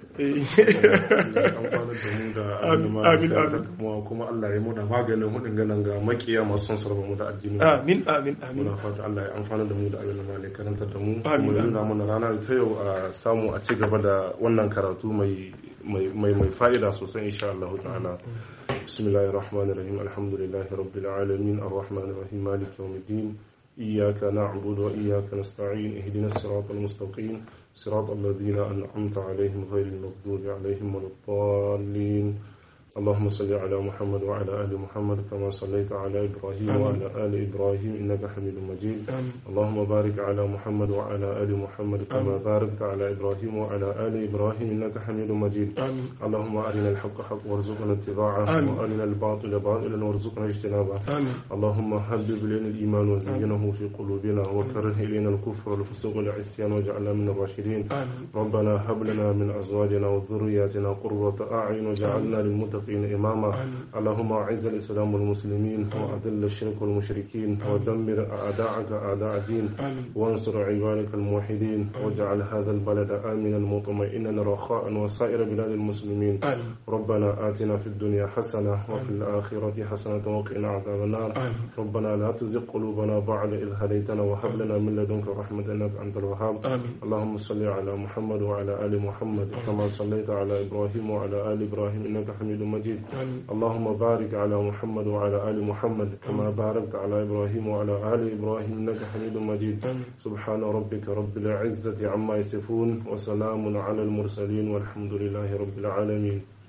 A: Amin amin. Kuma Allah ya muna maganin hudun ganin ga makiya masu son sarrafa mu da addini.
B: Amin amin amin.
A: Muna fata Allah ya amfana da mu da abin da ma karantar da mu. Kuma ya nuna mana rana ta yau a samu a ci gaba da wannan karatu mai mai fa'ida sosai insha Allah ta'ala. بسم الله الرحمن الرحيم الحمد لله رب العالمين الرحمن الرحيم مالك يوم الدين إياك نعبد وإياك نستعين اهدنا الصراط المستقيم صراط الذين أنعمت عليهم غير المغضوب عليهم ولا الضالين اللهم صل على محمد وعلى آل محمد كما صليت على إبراهيم
B: آمين.
A: وعلى آل إبراهيم إنك حميد مجيد
B: آمين.
A: اللهم بارك على محمد وعلى آل محمد كما
B: آمين.
A: باركت على إبراهيم وعلى آل إبراهيم إنك حميد مجيد
B: آمين
A: اللهم أرنا الحق حق وارزقنا اتباعه
B: آمين.
A: وأرنا الباطل باطلا وارزقنا اجتنابه
B: آمين
A: اللهم حبب إلينا الإيمان وزينه في قلوبنا وكره إلينا الكفر والفسوق والعصيان واجعلنا من الراشدين
B: آمين
A: ربنا هب لنا من أزواجنا وذرياتنا قرة أعين واجعلنا للمتقين إماما
B: آمين.
A: اللهم أعز الإسلام والمسلمين وأذل الشرك والمشركين ودمر أعداءك أعداء الدين
B: آمين
A: وانصر عبادك الموحدين واجعل هذا البلد آمنا مطمئنا رخاء وسائر بلاد المسلمين
B: آمين
A: ربنا آتنا في الدنيا حسنة وفي الآخرة حسنة وقنا عذاب النار
B: آمين
A: ربنا لا تزغ قلوبنا بعد إذ هديتنا وهب لنا من لدنك رحمة إنك أنت الوهاب
B: آمين
A: اللهم صل على محمد وعلى آل محمد كما صليت على إبراهيم وعلى آل إبراهيم إنك حميد مجيد
B: آمين
A: اللهم بارك على محمد وعلى آل محمد كما باركت على إبراهيم وعلى آل إبراهيم إنك حميد مجيد
B: آمين
A: سبحان ربك رب العزة عما يصفون وسلام على المرسلين والحمد لله رب العالمين